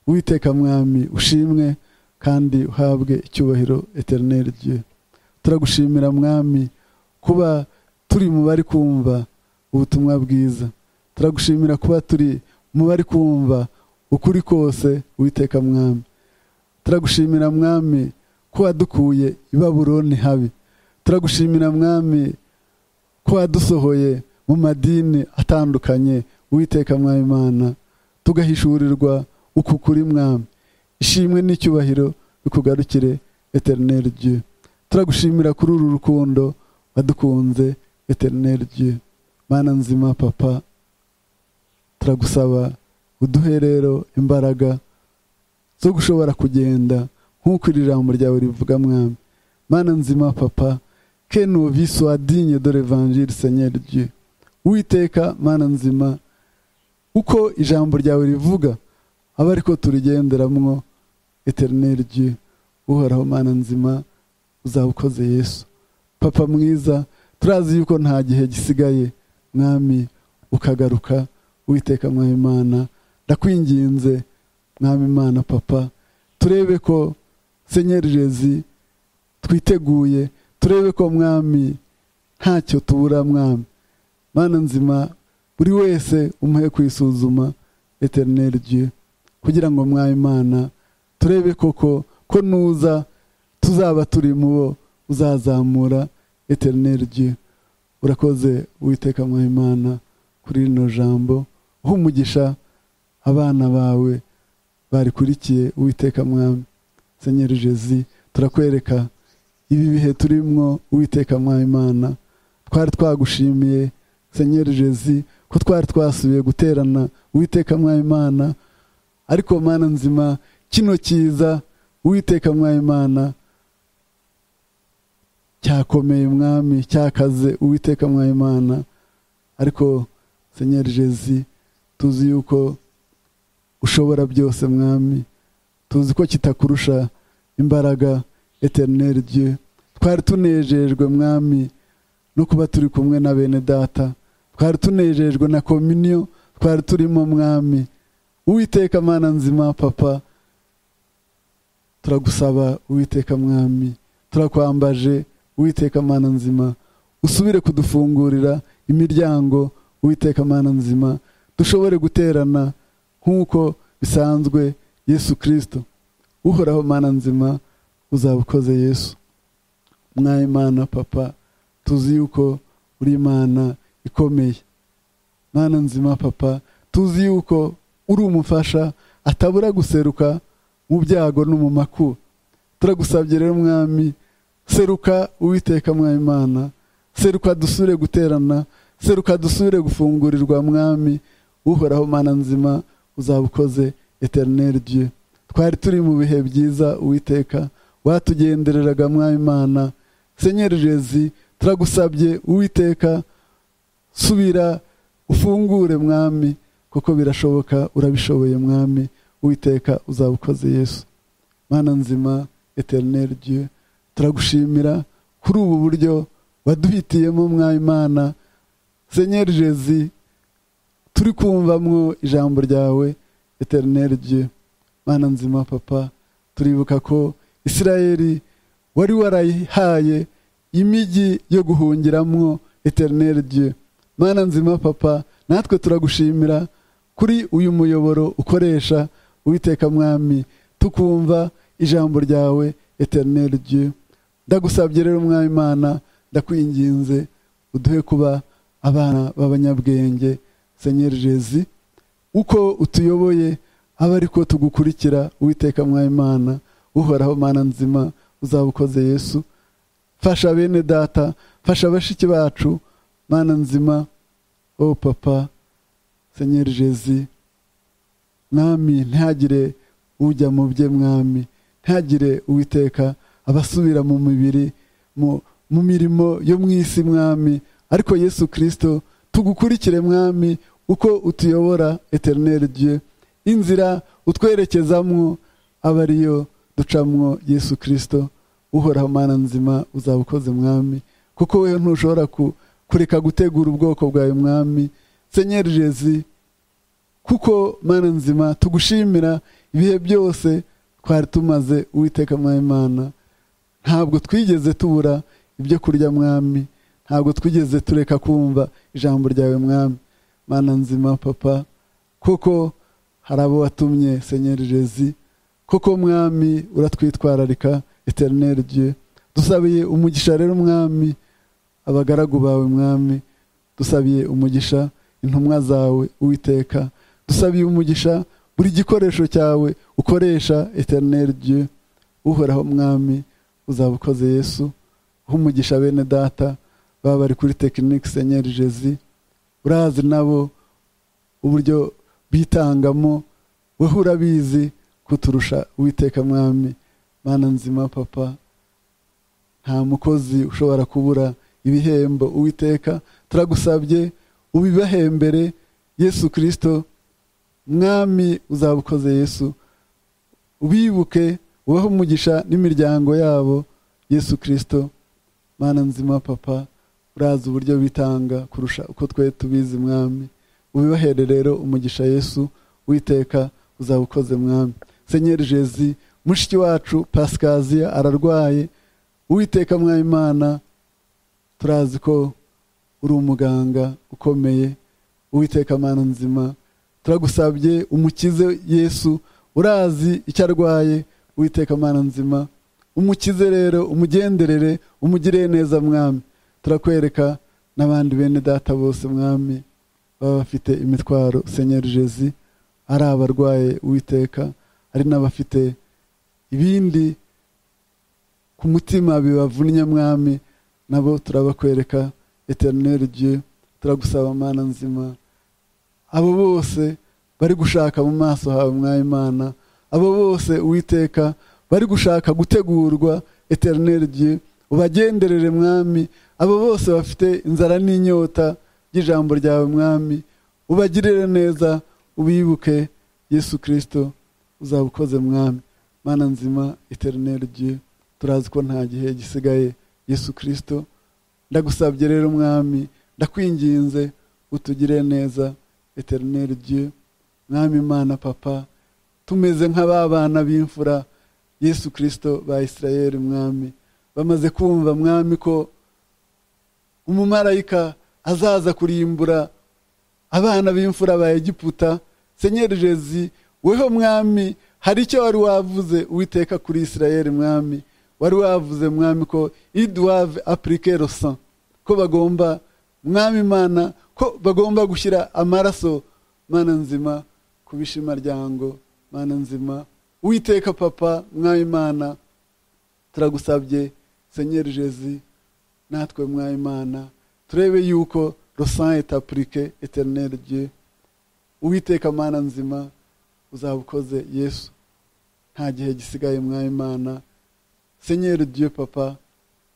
witeka mwami ushimwe kandi uhabwe icyubahiro eterineri dieu turagushimira mwami kuba turi mu bari kumva ubutumwa bwiza turagushimira kuba turi mu bari kumva ukuri kose witeka mwami turagushimira mwami ko wadukuye i baburoni habi turagushimira mwami ko wadusohoye mu madini atandukanye witeka mwami imana tugahishurirwa uku kuri mwami ishimwe n'icyubahiro bikugarukire eterineri dieu turagushimira kuri uru rukundo wadukunze eterineri dieu mana nzima papa turagusaba uduhe rero imbaraga zo gushobora kugenda nk'uko iri jambo ryawe rivuga mwami mana nzima papa kenu viswadinye dore vanjiri senyeri dieu uwiteka mana nzima uko ijambo ryawe rivuga aba ariko turigenderamwo eterineri dieu uhoraho mana nzima uzaba ukoze yesu papa mwiza turazi yuko nta gihe gisigaye mwami ukagaruka uwiteka mwami imana ndakwinginze mwami imana papa turebe ko senyeri jezi twiteguye turebe ko mwami ntacyo tubura mwami mana nzima buri wese umuhe kwisuzuma eterineri dieu kugira ngo mwaye imana turebe koko ko nuza tuzaba turi mu bo uzazamura eterineri dieu urakoze witeka mwaye imana kuri rino jambo uha umugisha abana bawe barikurikiye uwiteka mwami senyeri jezi turakwereka ibi bihe turimwo uwiteka mwaye imana twari twagushimiye senyeri jezi ko twari twasubiye guterana uwiteka mwayimana ariko mana nzima kino cyiza uwiteka mwayimana cyakomeye mwami cyakaze uwiteka mwayimana ariko senyeri jezi tuzi yuko ushobora byose mwami tuzi ko kitakurusha imbaraga eterineri dieu twari tunejejwe mwami no kuba turi kumwe na bene data twari tunejejwe na kominiyo twari turimo mwami uwiteka mana nzima papa turagusaba uwiteka mwami turakwambaje uwiteka mana nzima usubire kudufungurira imiryango uwiteka mana nzima dushobore guterana nk'uko bisanzwe yesu kirisito uhoraho mana nzima uzaba ukoze yesu mwayimana papa tuzi yuko uri imana ikomeye mwana nzima papa tuzi yuko uri umufasha atabura guseruka mu byago no mu makuba turagusabye rero mwami seruka uwiteka mwami imana seruka dusure guterana seruka dusubire gufungurirwa mwami uhoraho mana nzima uzaba ukoze eterineri dieu twari turi mu bihe byiza uwiteka watugendereraga mwami imana senyeri jezi turagusabye uwiteka subira ufungure mwami kuko birashoboka urabishoboye mwami uwiteka uzaba ukoze yesu mana nzima eterineri dieu turagushimira kuri ubu buryo waduhitiyemo mwami imana senyeri jezi turi kumvamwo ijambo ryawe eterineri dieu mana nzima papa turibuka ko isirayeli wari warayihaye imijyi yo guhungiramwo eterineri dieu mana nzima papa natwe turagushimira kuri uyu muyoboro ukoresha uwiteka mwami tukumva ijambo ryawe eterineri dieu ndagusabye rero umwami imana ndakwinginze uduhe kuba abana b'abanyabwenge senyeri jezi uko utuyoboye abe ariko tugukurikira uwiteka mwami imana uhoraho mana nzima uzaba ukoze yesu fasha bene data fasha bashiki bacu mana nzima o papa senyeri jezi mwami ntihagire ujya mu bye mwami ntihagire uwiteka abasubira mu mibiri mu mirimo yo mu isi mwami ariko yesu kirisito tugukurikire mwami uko utuyobora eterineri dieu inzira utwerekezamwo aba ariyo ducamwo yesu kirisito uhoraho mana nzima uzaba ukoze mwami kuko we ntushobora ku kureka gutegura ubwoko bwawe mwami senyeri jezi kuko mana nzima tugushimira ibihe byose twari tumaze uwiteka mwami mana ntabwo twigeze tubura ibyo kurya mwami ntabwo twigeze tureka kumva ijambo ryawe mwami mana nzima papa kuko hari abo watumye senyeri jezi kuko mwami uratwitwararika eterineri dieu dusabiye umugisha rero mwami abagaragu bawe mwami dusabiye umugisha intumwa zawe uwiteka dusabiye umugisha buri gikoresho cyawe ukoresha eterineri dieu uhoraho mwami uzaba ukoze yesu umugisha bene data baba bari kuri tekinike senyeri jezi urazi nabo uburyo bitangamo wowe urabizi kuturusha uwiteka mwami mana nzima papa nta mukozi ushobora kubura ibihembo uwiteka turagusabye ubibahembere yesu kirisito mwami uzaba ukoze yesu ubibuke ubahe umugisha n'imiryango yabo yesu kirisito mana nzima papa urazi uburyo bitanga kurusha uko twe tubizi mwami ubibahere rero umugisha yesu witeka uzaba ukoze mwami senyeri jezi mushiki wacu pasikaziya ararwaye uwiteka mwami imana turazi ko uri umuganga ukomeye uwiteka amana nzima turagusabye umukize yesu urazi icyo arwaye uwiteka amana nzima umukize rero umugenderere umugire neza mwami turakwereka n'abandi bene data bose mwami baba bafite imitwaro senyeri jezi ari abarwaye uwiteka ari n'abafite ibindi ku mutima bibavunnye mwami nabo turabakwereka eterineri dieu turagusaba mana nzima abo bose bari gushaka mu maso hawe mwayimana abo bose uwiteka bari gushaka gutegurwa eterineri dieu ubagenderere mwami abo bose bafite inzara n'inyota y'ijambo ryawe mwami ubagirire neza ubibuke yesu kirisito uzaba ukoze mwami mana nzima eterineri dieu turazi ko nta gihe gisigaye yesu kirisito ndagusabye rero mwami ndakwinginze utugire neza eterineri dieu mwami imana papa tumeze nka ba bana b'imfura yesu kirisito ba isirayeli mwami bamaze kumva mwami ko umumarayika azaza kurimbura abana b'imfura ba egiputa senyeri jezi weho mwami hari icyo wari wavuze uwiteka kuri isirayeli mwami wari wavuze mwami ko iduwave apurike rosa ko bagomba mwami imana ko bagomba gushyira amaraso mana nzima ku bishimaryango mana nzima witeka papa mwami imana turagusabye senyeri jezi natwe mwami imana turebe yuko le sang est appliqué éternel dieu uwiteka mana nzima uzabukoze yesu nta gihe gisigaye mwami mana senyeri dieu papa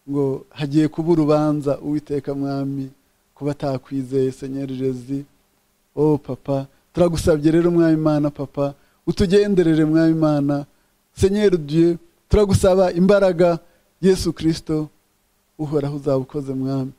ngo hagiye kuba urubanza uwiteka mwami ku batakwizeye senyeri jezi o papa turagusabye rero mwami mana papa utugenderere mwami mana senyeri dieu turagusaba imbaraga yesu kirisito uhoraho uzabukoze mwami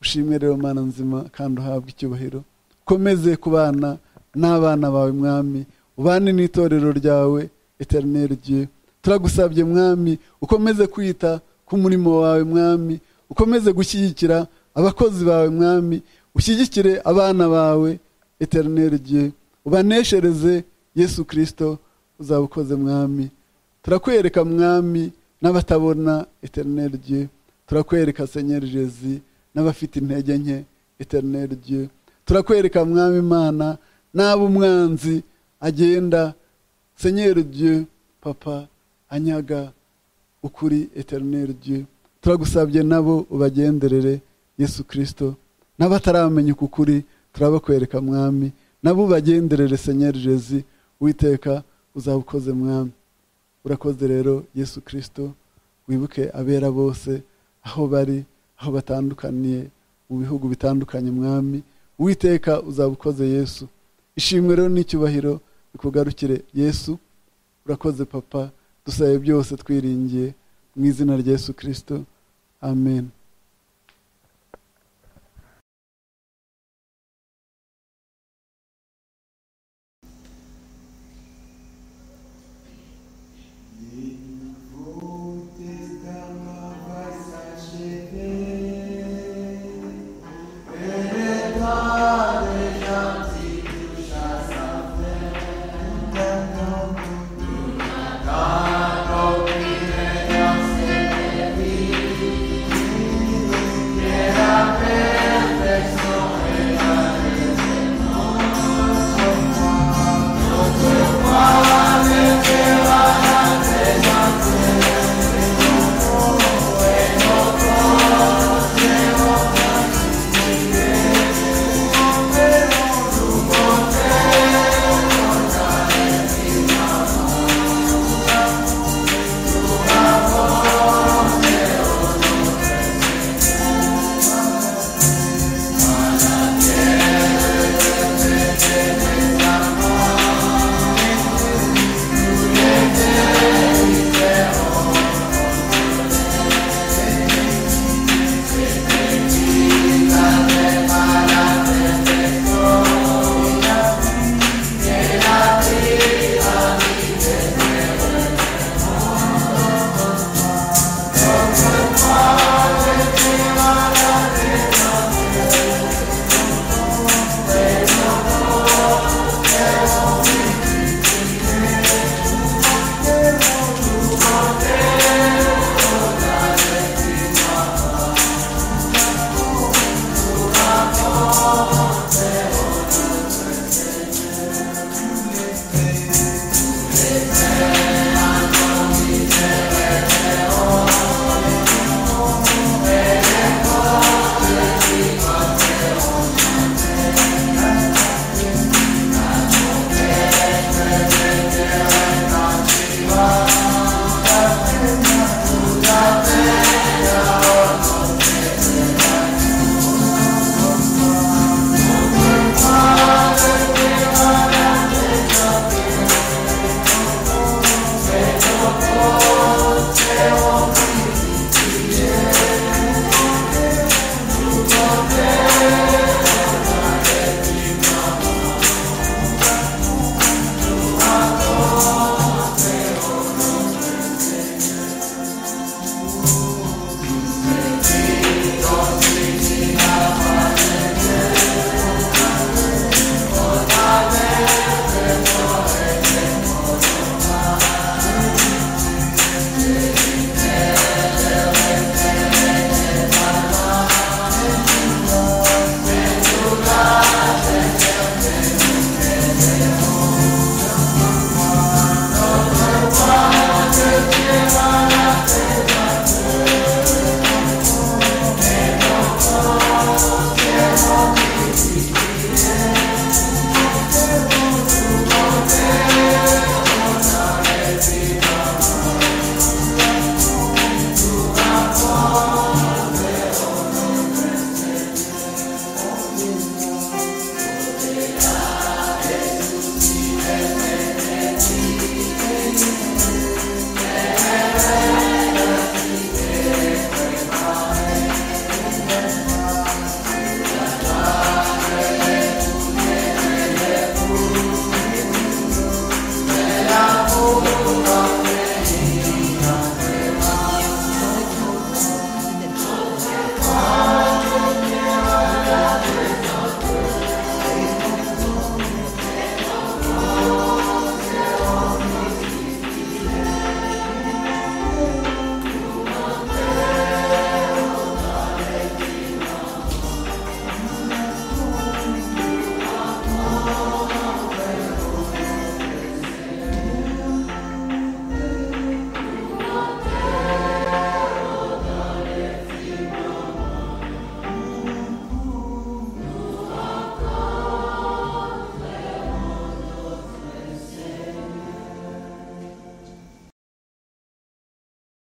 ushimwe rero mana nzima kandi uhabwe icyubahiro ukomeze kubana n'abana bawe mwami ubane n'itorero ryawe eterineri rye turagusabye mwami ukomeze kwita ku murimo wawe mwami ukomeze gushyigikira abakozi bawe mwami ushyigikire abana bawe eterineri rye ubaneshereze yesu kirisito uzaba ukoze mwami turakwereka mwami n'abatabona eterineri rye turakwereka senyeri jezi n'abafite intege nke eterineri rye turakwereka mwami imana n'abo umwanzi agenda senyeri dieu papa anyaga ukuri eterineri dieu turagusabye nabo ubagenderere yesu kirisito n'abataramenya uku kuri turabakwereka mwami nabo ubagenderere senyeri jezi witeka uzaba ukoze mwami urakoze rero yesu kirisito wibuke abera bose aho bari aho batandukaniye mu bihugu bitandukanye mwami uwiteka uzaba ukoze yesu ishimwe rero n'icyubahiro bikugarukire yesu urakoze papa dusabe byose twiringiye mu izina rya yesu kirisito amen